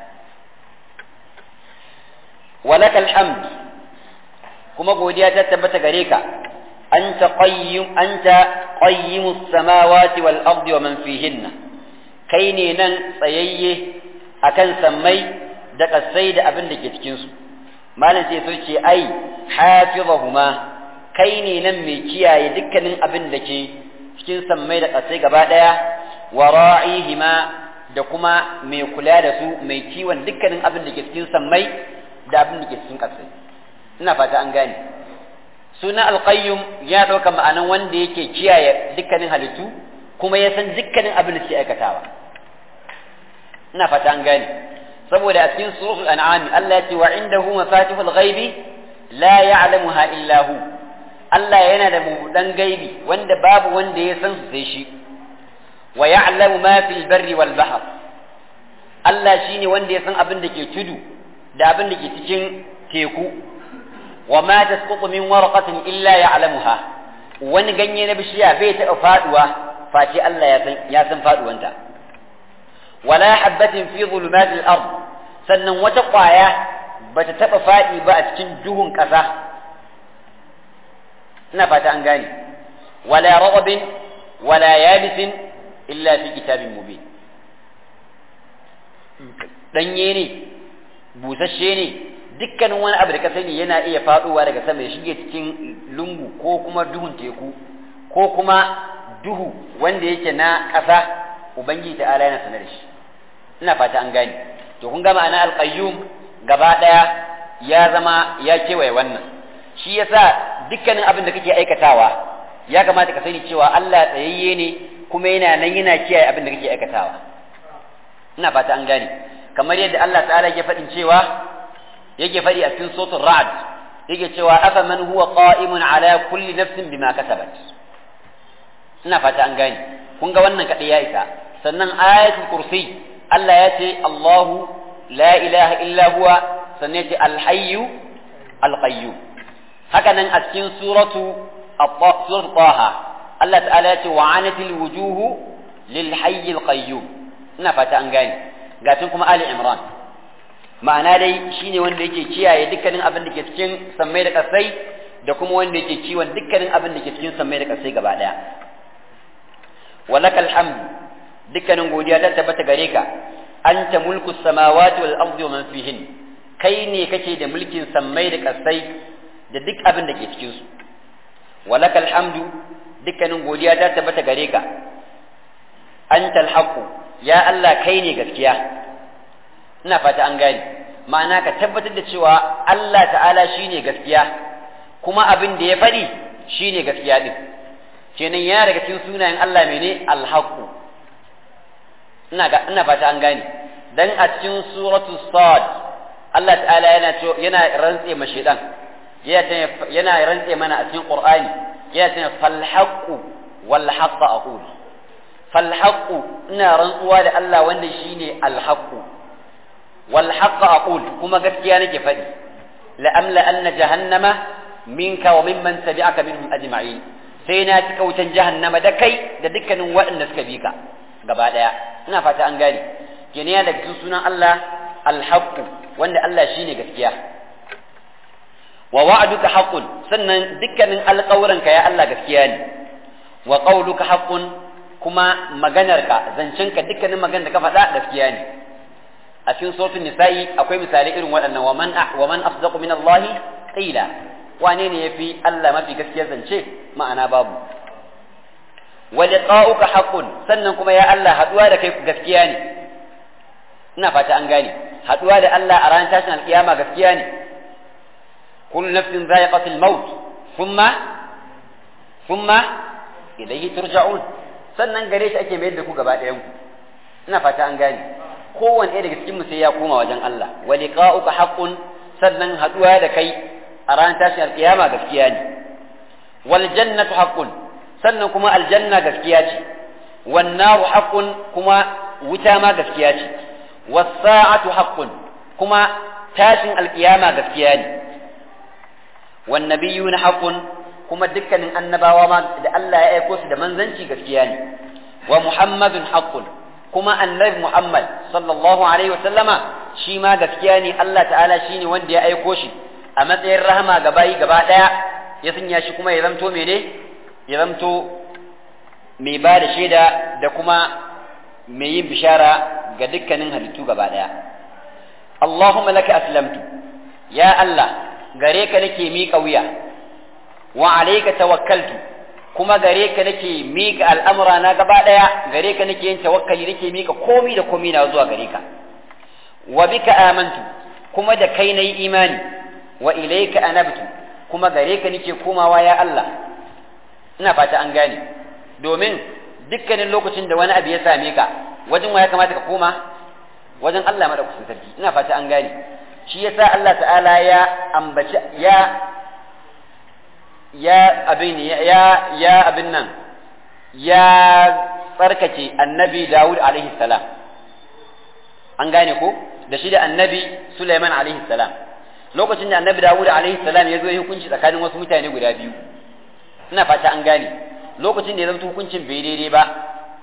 walakal hamd kuma godiya ta tabbata gare ka anta qayyim anta qayyimus samawati wal ardi wa man fihinna kai ne nan tsayayye akan sammai da kasai da abin da ke cikin su malam sai so ce ai hafizahuma kai ne nan mai kiyaye dukkanin abin da ke cikin sammai da kasai gaba daya wa ra'ihima da kuma mai kula da su mai kiwon dukkanin abin da ke cikin sammai da abin da ke cikin kasai ina fata an gane suna alqayyum ya ɗauka ma'anan wanda yake kiyaye dukkanin halittu kuma ya san dukkanin abin da suke aikatawa ina fata an gane saboda a cikin suratul an'am Allah ya ce wa indahu mafatihul ghaibi la ya'lamuha illa hu Allah yana da mudan gaibi wanda babu wanda ya san su sai shi wa ya'lamu ma fil barri wal bahr Allah shine wanda ya san abin da ke tudu da abin da ke cikin teku wa ma tasqutu min warqatin illa ya'lamuha wani ganye na bishiya bai taɓa faduwa face Allah ya san ya san faduwanta wala habbatin fi zulumatil ard sannan wata ƙwaya bata taɓa faɗi ba a cikin duhun ƙasa ina fata an gane wala ragabin wala yabisin illa fi kitabin mubin danye ne busasshe ne dukkanin wani abu da ka sani yana iya faɗowa daga sama ya shige cikin lungu ko kuma duhun teku ko kuma duhu wanda yake na ƙasa ubangiji ta'ala yana sanar da shi ina fata an gane to kun gama ana alqayyum gaba daya ya zama ya kewaye wannan shi yasa dukkanin abin da kake aikatawa ya kamata ka sani cewa Allah tsayayye ne kuma yana nan yana kiyaye abin da kake aikatawa ina fata an gane kamar yadda Allah ta'ala yake faɗin cewa yake faɗi a cikin suratul ra'd yake cewa afa man huwa qa'imun ala kulli nafsin bima kasabat ina fata an gane kun ga wannan kadai ya isa sannan ayatul kursi Allah ya ce Allahu la ilaha illa huwa sannan ya ce alhayyu alqayyum haka nan a cikin suratu suratu taha Allah ta'ala ya ce wa anatil wujuhu lil hayy alqayyum ina fata an gane gatin kuma ali imran ma'ana dai shine wanda yake kiyaye dukkanin abin da ke cikin sammai da kasai da kuma wanda yake kiwon dukkanin abin da ke cikin sammai da kasai gaba daya walakal hamd dukkanin godiya ta tabbata gare ka anta mulku samawati wal ardi wa man fihin kai ne kake da mulkin sammai da kasai da duk abin da ke cikin su su. walakal hamdu dukkanin godiya ta tabbata gare ka antal haqqu ya Allah kai ne gaskiya ina fata an gane ma'ana ka tabbatar da cewa Allah ta'ala shine gaskiya kuma abin da ya faɗi shine gaskiya din kenan ya daga cikin sunayen Allah mene alhaqu ina ga ina fata an gane dan a cikin suratul sad Allah ta'ala yana yana rantse ma shedan yana rantse mana a cikin qur'ani yana ce fal haqqu wal haqq aqul fal haqqu ina rantsuwa da Allah wanda shine al haqqu wal haqq aqul kuma gaskiya nake faɗi la amla anna jahannama minka wa mimman tabi'aka minhum ajma'in sai na cika wutan jahannama da kai da dukkanin waɗanda suka bi ka gaba daya ina fata an gane kenan daga cikin sunan Allah al haqqu wanda Allah shine gaskiya wa wa'duka haqqun sannan dukkanin alƙawuranka ya Allah gaskiya ne wa qawluka haqqun kuma maganarka zancenka dukkanin maganar da ka faɗa gaskiya ne a cikin suratul nisa'i akwai misalai irin waɗannan wa man wa man asdaqu min Allah qila wane ne yafi Allah mafi gaskiyar zance ma'ana babu wa liqa'uka haqqun sannan kuma ya Allah haduwa da kai gaskiya ne ina fata an gane haduwa da Allah a ranar tashin alkiyama gaskiya ne kullu nafsin za'iqatul maut thumma thumma ilayhi turja'un sannan gare shi ake mayar da ku gaba ɗayan ku ina fata an gane kowanne ɗaya daga cikin mu sai ya koma wajen Allah wa liqa'uka haqqun sannan haduwa da kai a ranar tashin alkiyama gaskiya ne wal jannatu haqqun sannan kuma aljanna gaskiya ce wan naru haqqun kuma wuta ma gaskiya ce was sa'atu haqqun kuma tashin alkiyama gaskiya ne wan nabiyuna haqqun kuma dukkanin annabawa ma da Allah ya aiko su da manzanci gaskiya ne wa muhammadun haqqun kuma annabi muhammad sallallahu alaihi wa sallama shi ma gaskiya ne Allah ta'ala shine wanda ya aiko shi a matsayin rahama ga bayi gaba daya ya sanya shi kuma ya zamto mene ya zamto mai ba da shaida da kuma mai yin bishara ga dukkanin halittu gaba daya Allahumma laka aslamtu ya Allah gare ka nake miƙa wuya wa alayka tawakkaltu kuma gare ka nake miƙa al'amura na gaba daya gare ka nake yin tawakkali nake miƙa komi da komi na zuwa gare ka wa bika amantu kuma da kai nayi imani wa ilayka anabtu kuma gare ka nake komawa ya Allah ina fata an gane domin dukkanin lokacin da wani abu ya same ka wajen wa ya kamata ka koma wajen Allah madaukakin sarki ina fata an gane shi yasa Allah ta'ala ya ambaci ya ya abin ya ya abin nan ya tsarkake annabi Dawud alaihi salam an gane ko da shi da annabi Sulaiman alaihi salam lokacin da annabi Dawud alaihi salam ya zo ya hukunci tsakanin wasu mutane guda biyu ina fata an gane lokacin da ya zama hukuncin bai daidai ba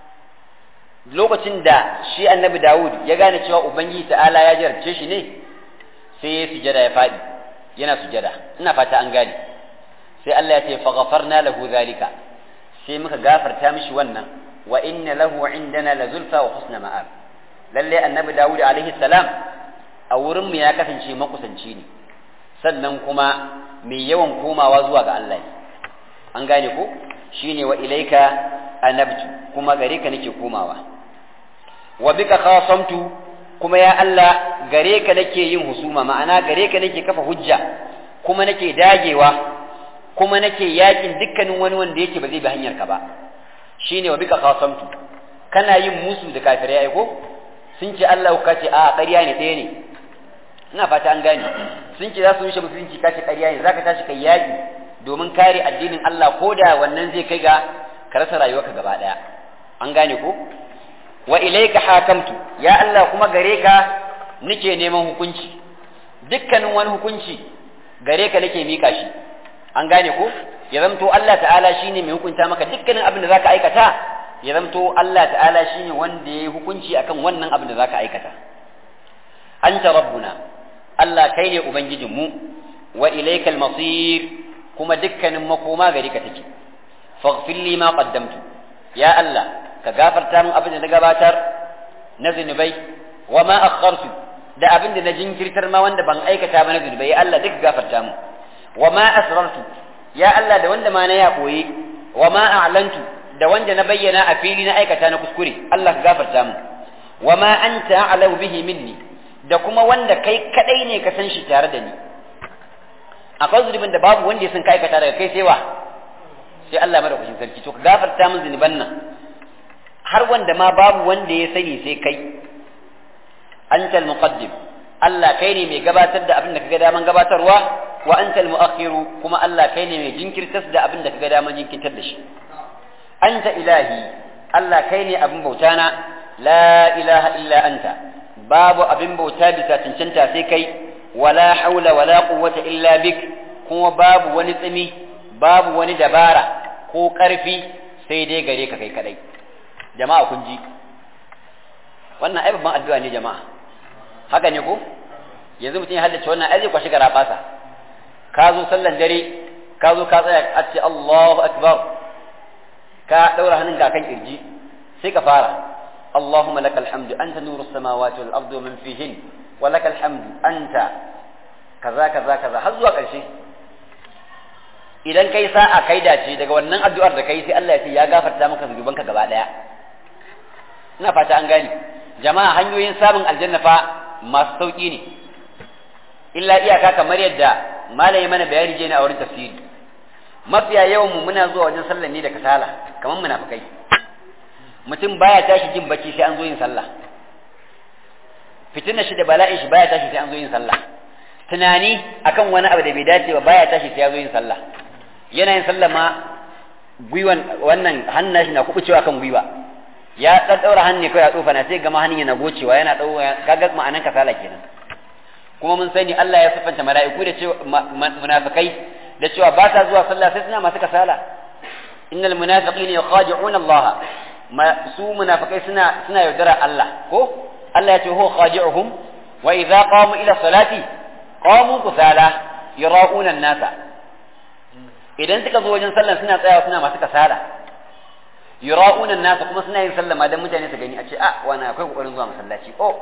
lokacin da shi annabi Dawud ya gane cewa ubangiji ta'ala ya jarabce shi ne sai ya sujada ya fadi yana sujada ina fata an gane sai Allah ya ce fa ghafarna lahu zalika sai muka gafarta mishi wannan wa inna lahu indana la zulfa wa husna ma'ab lalle annabi Dawud alaihi salam a wurin mu ya kasance makusanci ne sannan kuma mai yawan komawa zuwa ga Allah an gane ko shine wa ilaika anabtu kuma gare ka nake komawa wa bika khasamtu kuma ya Allah gare ka nake yin husuma ma'ana gare ka nake kafa hujja kuma nake dagewa kuma nake yakin dukkanin wani wanda yake ba zai bi hanyar ka ba shine wa bika khasamtu kana yin musu da kafirai ai ko sun ce Allah ka ce a ƙarya ne ɗaya ne ina fata an gane sun ce za su rushe musulunci ka ce ƙarya ne zaka tashi kai yaki domin kare addinin Allah ko da wannan zai kai ga ka rasa rayuwarka gaba ɗaya an gane ko wa ilaika hakamtu ya Allah kuma gare ka nake neman hukunci dukkanin wani hukunci gare ka nake mika shi an gane ko ya zamto Allah ta'ala shine mai hukunta maka dukkanin abin da zaka aikata ya zamto Allah ta'ala shine wanda ya yi hukunci akan wannan abin da zaka aikata anta rabbuna Allah kai ne ubangijin mu wa ilaikal masir kuma dukkanin makoma gare ka take faghfir li ma qaddamtu ya Allah ka gafarta min abin da na gabatar na zunubai wa ma akhartu da abin da na jinkirtar ma wanda ban aikata ba na zunubai ya Allah duk gafarta mu wa ma asrartu ya Allah da wanda ma na ya koyi wa ma a'lantu da wanda na bayyana a fili na aikata na kuskure Allah ka gafarta mu wa ma anta a'lamu bihi minni da kuma wanda kai kadai ne ka san shi tare da ni akwai zunubin da babu wanda ya san ka aikata daga kai sai wa sai Allah madaukakin sarki to ka gafarta min zunuban nan har wanda ma babu wanda ya sani sai kai antal muqaddim Allah kai ne mai gabatar da abin da kaga daman gabatarwa wa antal muakhiru kuma Allah kai ne mai jinkirtar da abin da kaga daman jinkirtar da shi anta ilahi Allah kai ne abin bauta na la ilaha illa anta babu abin bauta bisa cancanta sai kai wala haula wala quwwata illa bik kuma babu wani tsimi babu wani dabara ko karfi sai dai gare ka kai kadai jama'a kun ji wannan ai babban addu'a ne jama'a haka ne ko yanzu mutum ya haddace wannan ai zai kwashi gara basa ka zo sallan dare ka zo ka tsaya a ce Allahu akbar ka daura hannunka kan kirji sai ka fara اللهم لك الحمد أنت نور السماوات والأرض ومن فيهن ولك الحمد أنت كذا كذا كذا har zuwa ƙarshe idan kai sa'a kai dace daga wannan addu'ar da kai sai Allah ya ce ya gafarta maka zunubanka gaba daya ina fata an gani jama'a hanyoyin samun aljanna fa masu sauki ne illa iyaka kamar yadda malami mana bayani je ne a wurin tafsiri mafiya yawan mu muna zuwa wajen sallah ne da kasala kamar munafikai mutum baya tashi jin bacci sai an zo yin sallah fitinar shi da bala'in shi baya tashi sai an zo yin sallah tunani akan wani abu da bai dace ba baya tashi sai ya zo yin sallah yana yin sallah ma gwiwan wannan hannun shi na kubucewa kan gwiwa ya dan daura hannu kai ya tsofa na sai gama hannun yana gocewa yana dau kaga ma'anan kasala kenan kuma mun sani Allah ya sifanta mala'iku da cewa munafikai da cewa ba ta zuwa sallah sai suna masu kasala innal munafiqina yukhadi'una Allah su munafikai suna suna yaudara Allah ko Allah ya ce huwa khadi'uhum wa idza qamu ila salati qamu kusala yara'una an-nasa idan suka zo wajen sallah suna tsayawa suna masu kasala yara'una an-nasa kuma suna yin sallah ma dan mutane su gani a ce ah wani akwai kokarin zuwa masallaci oh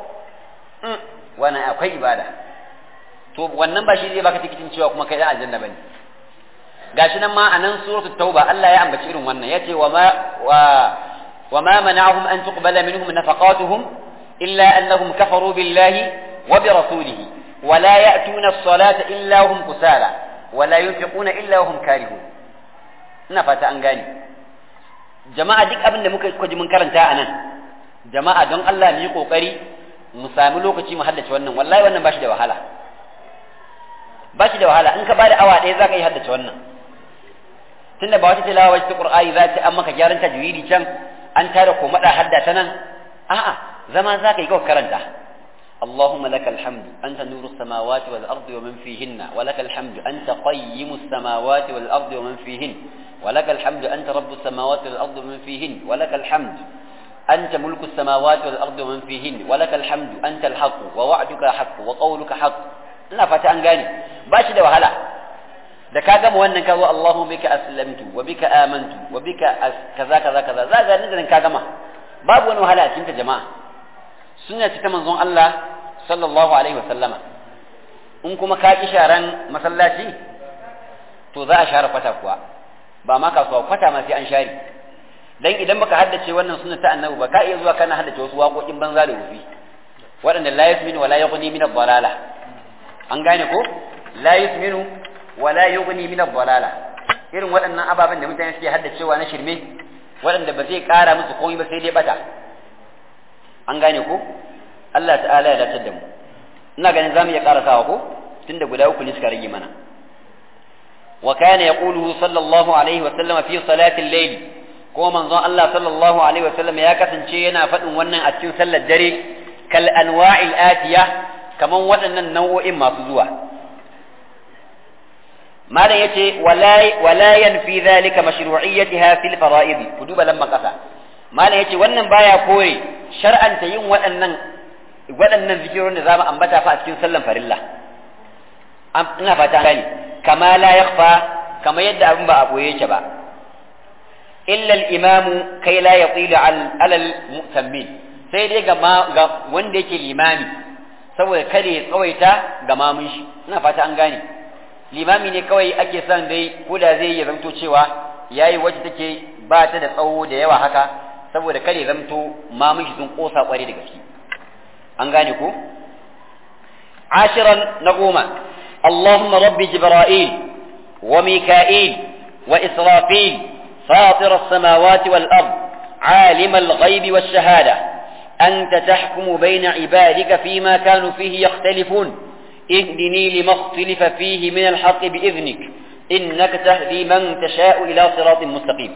wani akwai ibada to wannan ba shi zai baka tikitin cewa kuma kai dan aljanna bane gashi nan ma a nan suratul tauba Allah ya ambaci irin wannan yace wa ma wa wa ma mana'ahum an tuqbala minhum nafaqatuhum illa annahum kafaru billahi wa bi rasulihi wa la ya'tuna as-salata illa hum kusala wa la yunfiquna illa hum karihun ina fata an gane jama'a duk abin da muka ji mun karanta a nan jama'a don Allah mu yi kokari mu sami lokaci mu haddace wannan wallahi wannan ba shi da wahala ba shi da wahala in ka bada awa ɗaya za ka yi haddace wannan tunda ba wata tilawa wacce ta qur'ani za ta an maka gyaran tajwidi can an tara ko mada hadda ta nan a'a zama za ka yi kawai karanta اللهم لك الحمد أنت نور السماوات والأرض ومن فيهن ولك الحمد أنت قيم السماوات والأرض ومن فيهن ولك الحمد أنت رب السماوات والأرض ومن فيهن ولك الحمد أنت ملك السماوات والأرض ومن فيهن ولك الحمد أنت الحق ووعدك حق وقولك حق ina fata an gane ba shi da wahala da ka gama wannan ka zo Allahu bika aslamtu wa bika amantu wa bika kaza kaza kaza za ga nan ka gama babu wani wahala a cikin ta jama'a sunna ce ta manzon Allah sallallahu alaihi wa sallama in kuma ka ki sharan masallaci to za a share kwata kuwa ba ma kasuwa kwata ma sai an share dan idan baka haddace wannan sunna ta annabi ba ka iya zuwa kana haddace wasu waƙoƙin banza da wufi waɗanda la yasminu wa la yughni min ad-dalala an gane ko la yusminu wa la yughni min ad-dalala irin waɗannan ababen da mutane suke haddacewa na shirme waɗanda ba zai ƙara musu komai ba sai dai bata an gane ko Allah ta'ala ya dace da mu ina ganin zamu iya ƙarasawa ko tunda guda uku ne suka rage mana wa kana yaqulu sallallahu alaihi wa sallam fi salati al-layl ko manzon Allah sallallahu alaihi wa sallam ya kasance yana faɗin wannan a cikin sallar dare kal anwa'il atiya kaman waɗannan nau'o'in masu zuwa malam yace wala yanfi dhalika mashru'iyyatiha fil fara'id ku duba lamma kasa malam yace wannan baya kore shar'anta yin waɗannan waɗannan zikirorin da zamu ambata fa a cikin sallan farilla ina fata gani kama la yakhfa kama yadda abin ba a boye yake ba illa al-imamu kai la yatilu ala al-mu'tammin sai dai ga wanda yake limami saboda kada ya tsawaita ga mamun shi ina fata an gane limami ne kawai ake son dai ko da zai ya zanto cewa yayi wacce take ba ta da tsawo da yawa haka saboda kare zamto mamun shi sun kosa kware da gaske an gane ko ashiran na goma اللهم رب جبرائيل وميكائيل وإسرافيل فاطر السماوات والأرض عالم الغيب والشهادة أنت تحكم بين عبادك فيما كانوا فيه يختلفون اهدني لما اختلف فيه من الحق بإذنك إنك تهدي من تشاء إلى صراط مستقيم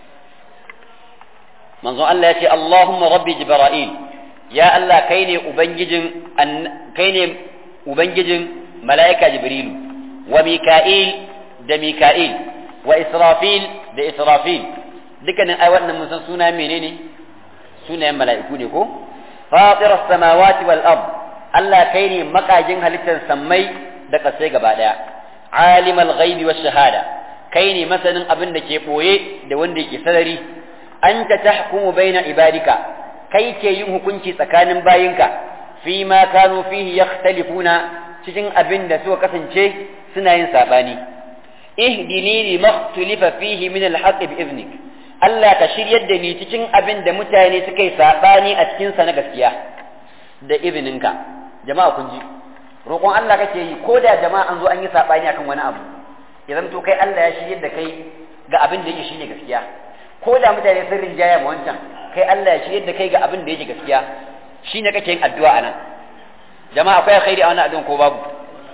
من ظن الله يأتي اللهم رب جبرائيل يا الله كيني أبنجج أن كيني أبنجج ملائكة جبريل وميكائيل ده ميكائيل وإسرافيل ده إسرافيل dukkanin ai wannan mun san sunayen menene sunayen mala'iku ne ko fatir as-samawati wal ard Allah kai ne makajin halittar sammai da kasai gaba daya alimul ghaibi wash shahada kai ne masanin abin da ke boye da wanda yake sarari anta tahkumu baina ibadika kai ke yin hukunci tsakanin bayinka fi ma kanu fihi yakhtalifuna cikin abin da suka kasance suna yin sabani ihdini lima ikhtalifa fihi min al-haqq bi idnik Allah ka shiryar da ni cikin abin da mutane suka yi saɓani a cikinsa na gaskiya da izininka jama'a kun ji roƙon Allah kake yi ko da jama'a an zo an yi saɓani akan wani abu idan to kai Allah ya shiryar da kai ga abin da yake shine gaskiya ko da mutane sun rinjaya ma wancan kai Allah ya shiryar da kai ga abin da yake gaskiya shine kake yin addu'a anan jama'a akwai alkhairi a wannan addu'an ko babu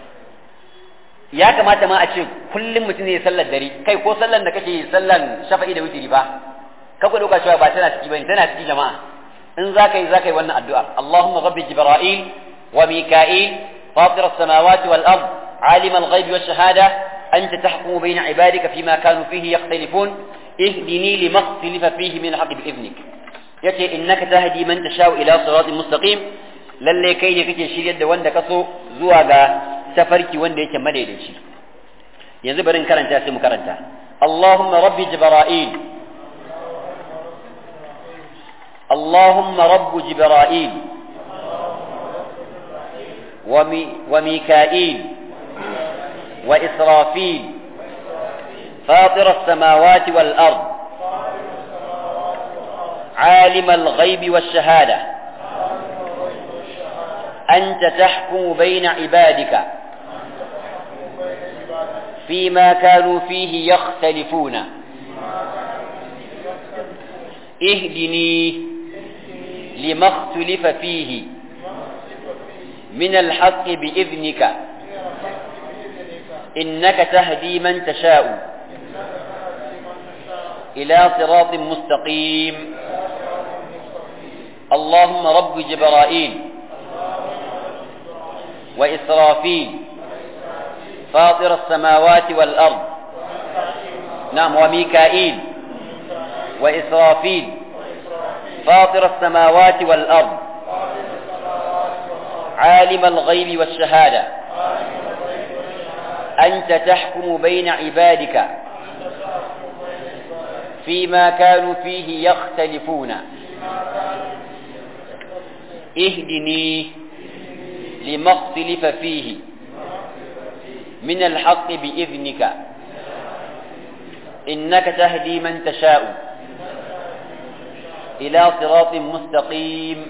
ya kamata ma a ce kullum mutum ne sallar dare kai ko sallar da kake sallar shafa'i da witiri ba ka ku dauka cewa ba tana ciki bane tana ciki jama'a in za ka yi za ka yi wannan addu'a Allahumma rabbi jibril wa mika'il fatir as-samawati wal ard alim al-ghaibi wash shahada anta tahkumu bayna ibadika fima kanu fihi yakhtalifun ihdini lima ikhtalafa fihi min al-haqq bi idnik yace innaka tahdi man tashau ila siratin mustaqim lalle kai ne kake shiryar da wanda ka so zuwa ga tafarki wanda yake madaidaici yanzu bari karanta sai mu karanta Allahumma rabbi jibril اللهم رب جبرائيل ومي وميكائيل وإسرافيل فاطر السماوات والأرض عالم الغيب والشهادة أنت تحكم بين عبادك فيما كانوا فيه يختلفون اهدني لما اختلف فيه من الحق بإذنك إنك تهدي من تشاء إلى صراط مستقيم اللهم رب جبرائيل وإسرافيل فاطر السماوات والأرض نعم وميكائيل وإسرافيل فاطر السماوات والأرض عالم الغيب والشهادة أنت تحكم بين عبادك فيما كانوا فيه يختلفون اهدني لما اختلف فيه من الحق بإذنك إنك تهدي من تشاء إلى صراط مستقيم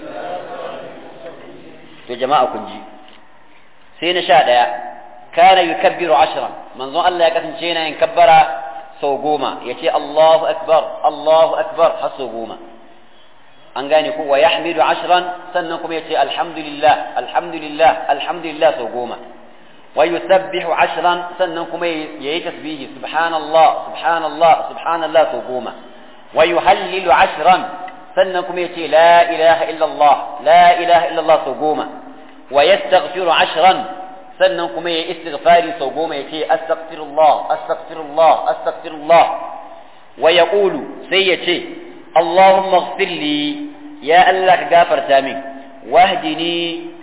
يا جماعة كنجي سين شاء كان يكبر عشرا من ظن الله يكتن شينا ينكبر سوقوما يتي الله أكبر الله أكبر حسوقوما an gane ko wa yahmidu ashran sannan kuma yace alhamdulillah alhamdulillah alhamdulillah sau goma wa yusabbihu ashran sannan kuma yayi tasbihi subhanallah subhanallah subhanallah sau goma wa yuhallilu ashran sannan kuma yace la ilaha illallah la ilaha illallah sau goma wa yastaghfiru ashran sannan kuma yayi istighfari sau goma yace astaghfirullah astaghfirullah astaghfirullah wa yaqulu sai yace اللهم اغفر لي يا الله كغفر تامي واهدني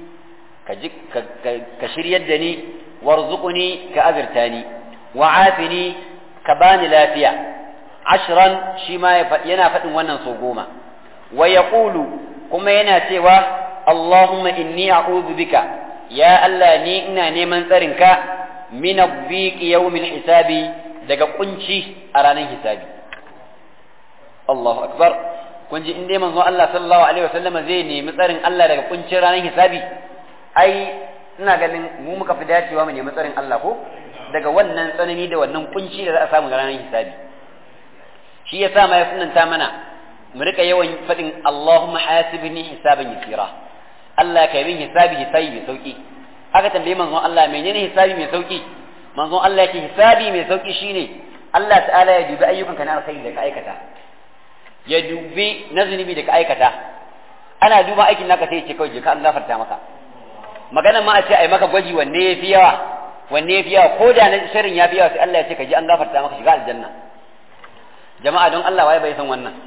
كشر يدني وارزقني كأذرتاني وعافني كباني لافيا عشرا شما ينا فتن ونن صوقوما ويقول كما ينا سوى اللهم إني أعوذ بك يا الله ني إنا نيمن ترنك من الضيق يوم الحساب daga kunci a ranar hisabi Allahu akbar kun ji in dai manzo Allah sallallahu alaihi wasallam zai nemi tsarin Allah daga kuncin ranar hisabi ai ina ganin mu muka fi dacewa mu nemi tsarin Allah ko daga wannan tsanani da wannan kunci da za a samu ranar hisabi shi yasa ma ya sunanta mana mu rika yawan fadin Allahumma hasibni hisaban yasira Allah ka yi min hisabi hisabi mai sauki aka tambaye manzon Allah menene hisabi mai sauki manzon Allah yake hisabi mai sauki shine Allah ta'ala ya dubi ayyukanka na alkhairi da ka aikata ya dubi na zunubi da ka aikata ana duba aikin naka sai ya ce kawai je ka an gafarta maka magana ma a ce ai maka gwaji wanne ya fi yawa wanne ya fi yawa ko da na shirin ya fi yawa sai Allah ya ce ka je an gafarta maka shiga aljanna jama'a don Allah waye bai san wannan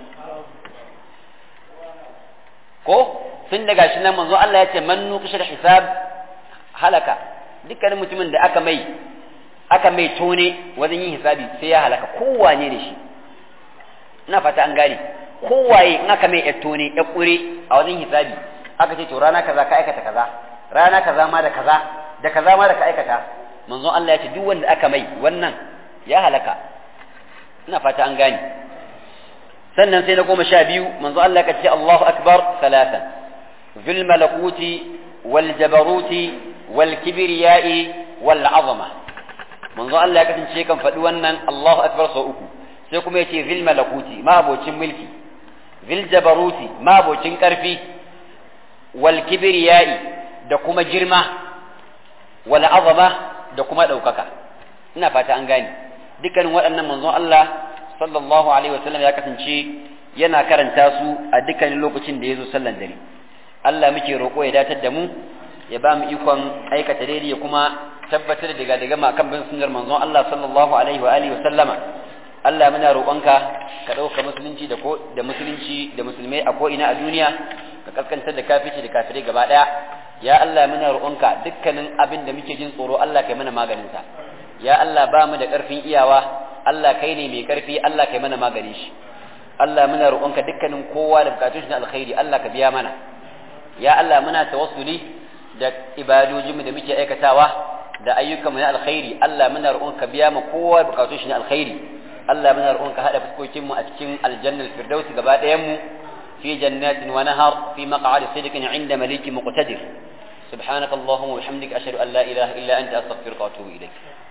ko tun daga shi nan manzo Allah ya ce man nuqishal hisab halaka dukkanin mutumin da aka mai aka mai tone wajen yin hisabi sai ya halaka kowane ne shi ina fata an gane kowaye in aka mai tone ya kure a wajen hisabi aka ce to rana kaza ka aikata kaza rana kaza ma da kaza da kaza ma da ka aikata manzon Allah ya ce duk wanda aka mai wannan ya halaka ina fata an gane sannan sai na goma sha biyu manzo Allah ka ce Allahu akbar salatan fil malakuti wal jabaruti wal kibriyai wal azama manzo Allah ya kasance kan faɗi wannan Allahu akbar sau uku sai kuma yace fil malakuti ma abocin mulki fil jabaruti ma abocin karfi wal kibriyai da kuma girma wal azama da kuma ɗaukaka ina fata an gane dukkanin waɗannan manzon Allah sallallahu alaihi wasallam ya kasance yana karanta su a dukkanin lokacin da ya zo sallan dare Allah muke roƙo ya datar da mu ya ba mu ikon aikata daidai ya kuma tabbatar da daga ma kan bin sunnar manzon Allah sallallahu alaihi wa alihi wasallama Allah muna roƙonka ka ɗauka musulunci da ko da musulunci da musulmai a ko ina a duniya ka kaskantar da kafici da kafirai gaba ɗaya ya Allah muna roƙonka dukkanin abin da muke jin tsoro Allah kai mana maganin sa ya Allah ba mu da ƙarfin iyawa Allah kai ne mai ƙarfi Allah kai mana maganin shi Allah muna roƙonka dukkanin kowa da bukatun shi na alkhairi Allah ka biya mana ya Allah muna tawassuli da ibadojinmu da muke aikatawa da ayyukanmu na alkhairi Allah muna roƙonka biya mu kowa bukatun shi na alkhairi Allah muna roƙonka hada fuskokinmu a cikin aljannar firdausi gaba ɗayan mu fi jannatin wa nahar fi maq'adi sidqin 'inda malikin muqtadir سبحانك اللهم وبحمدك أشهد أن لا إله إلا أنت أستغفرك وأتوب إليك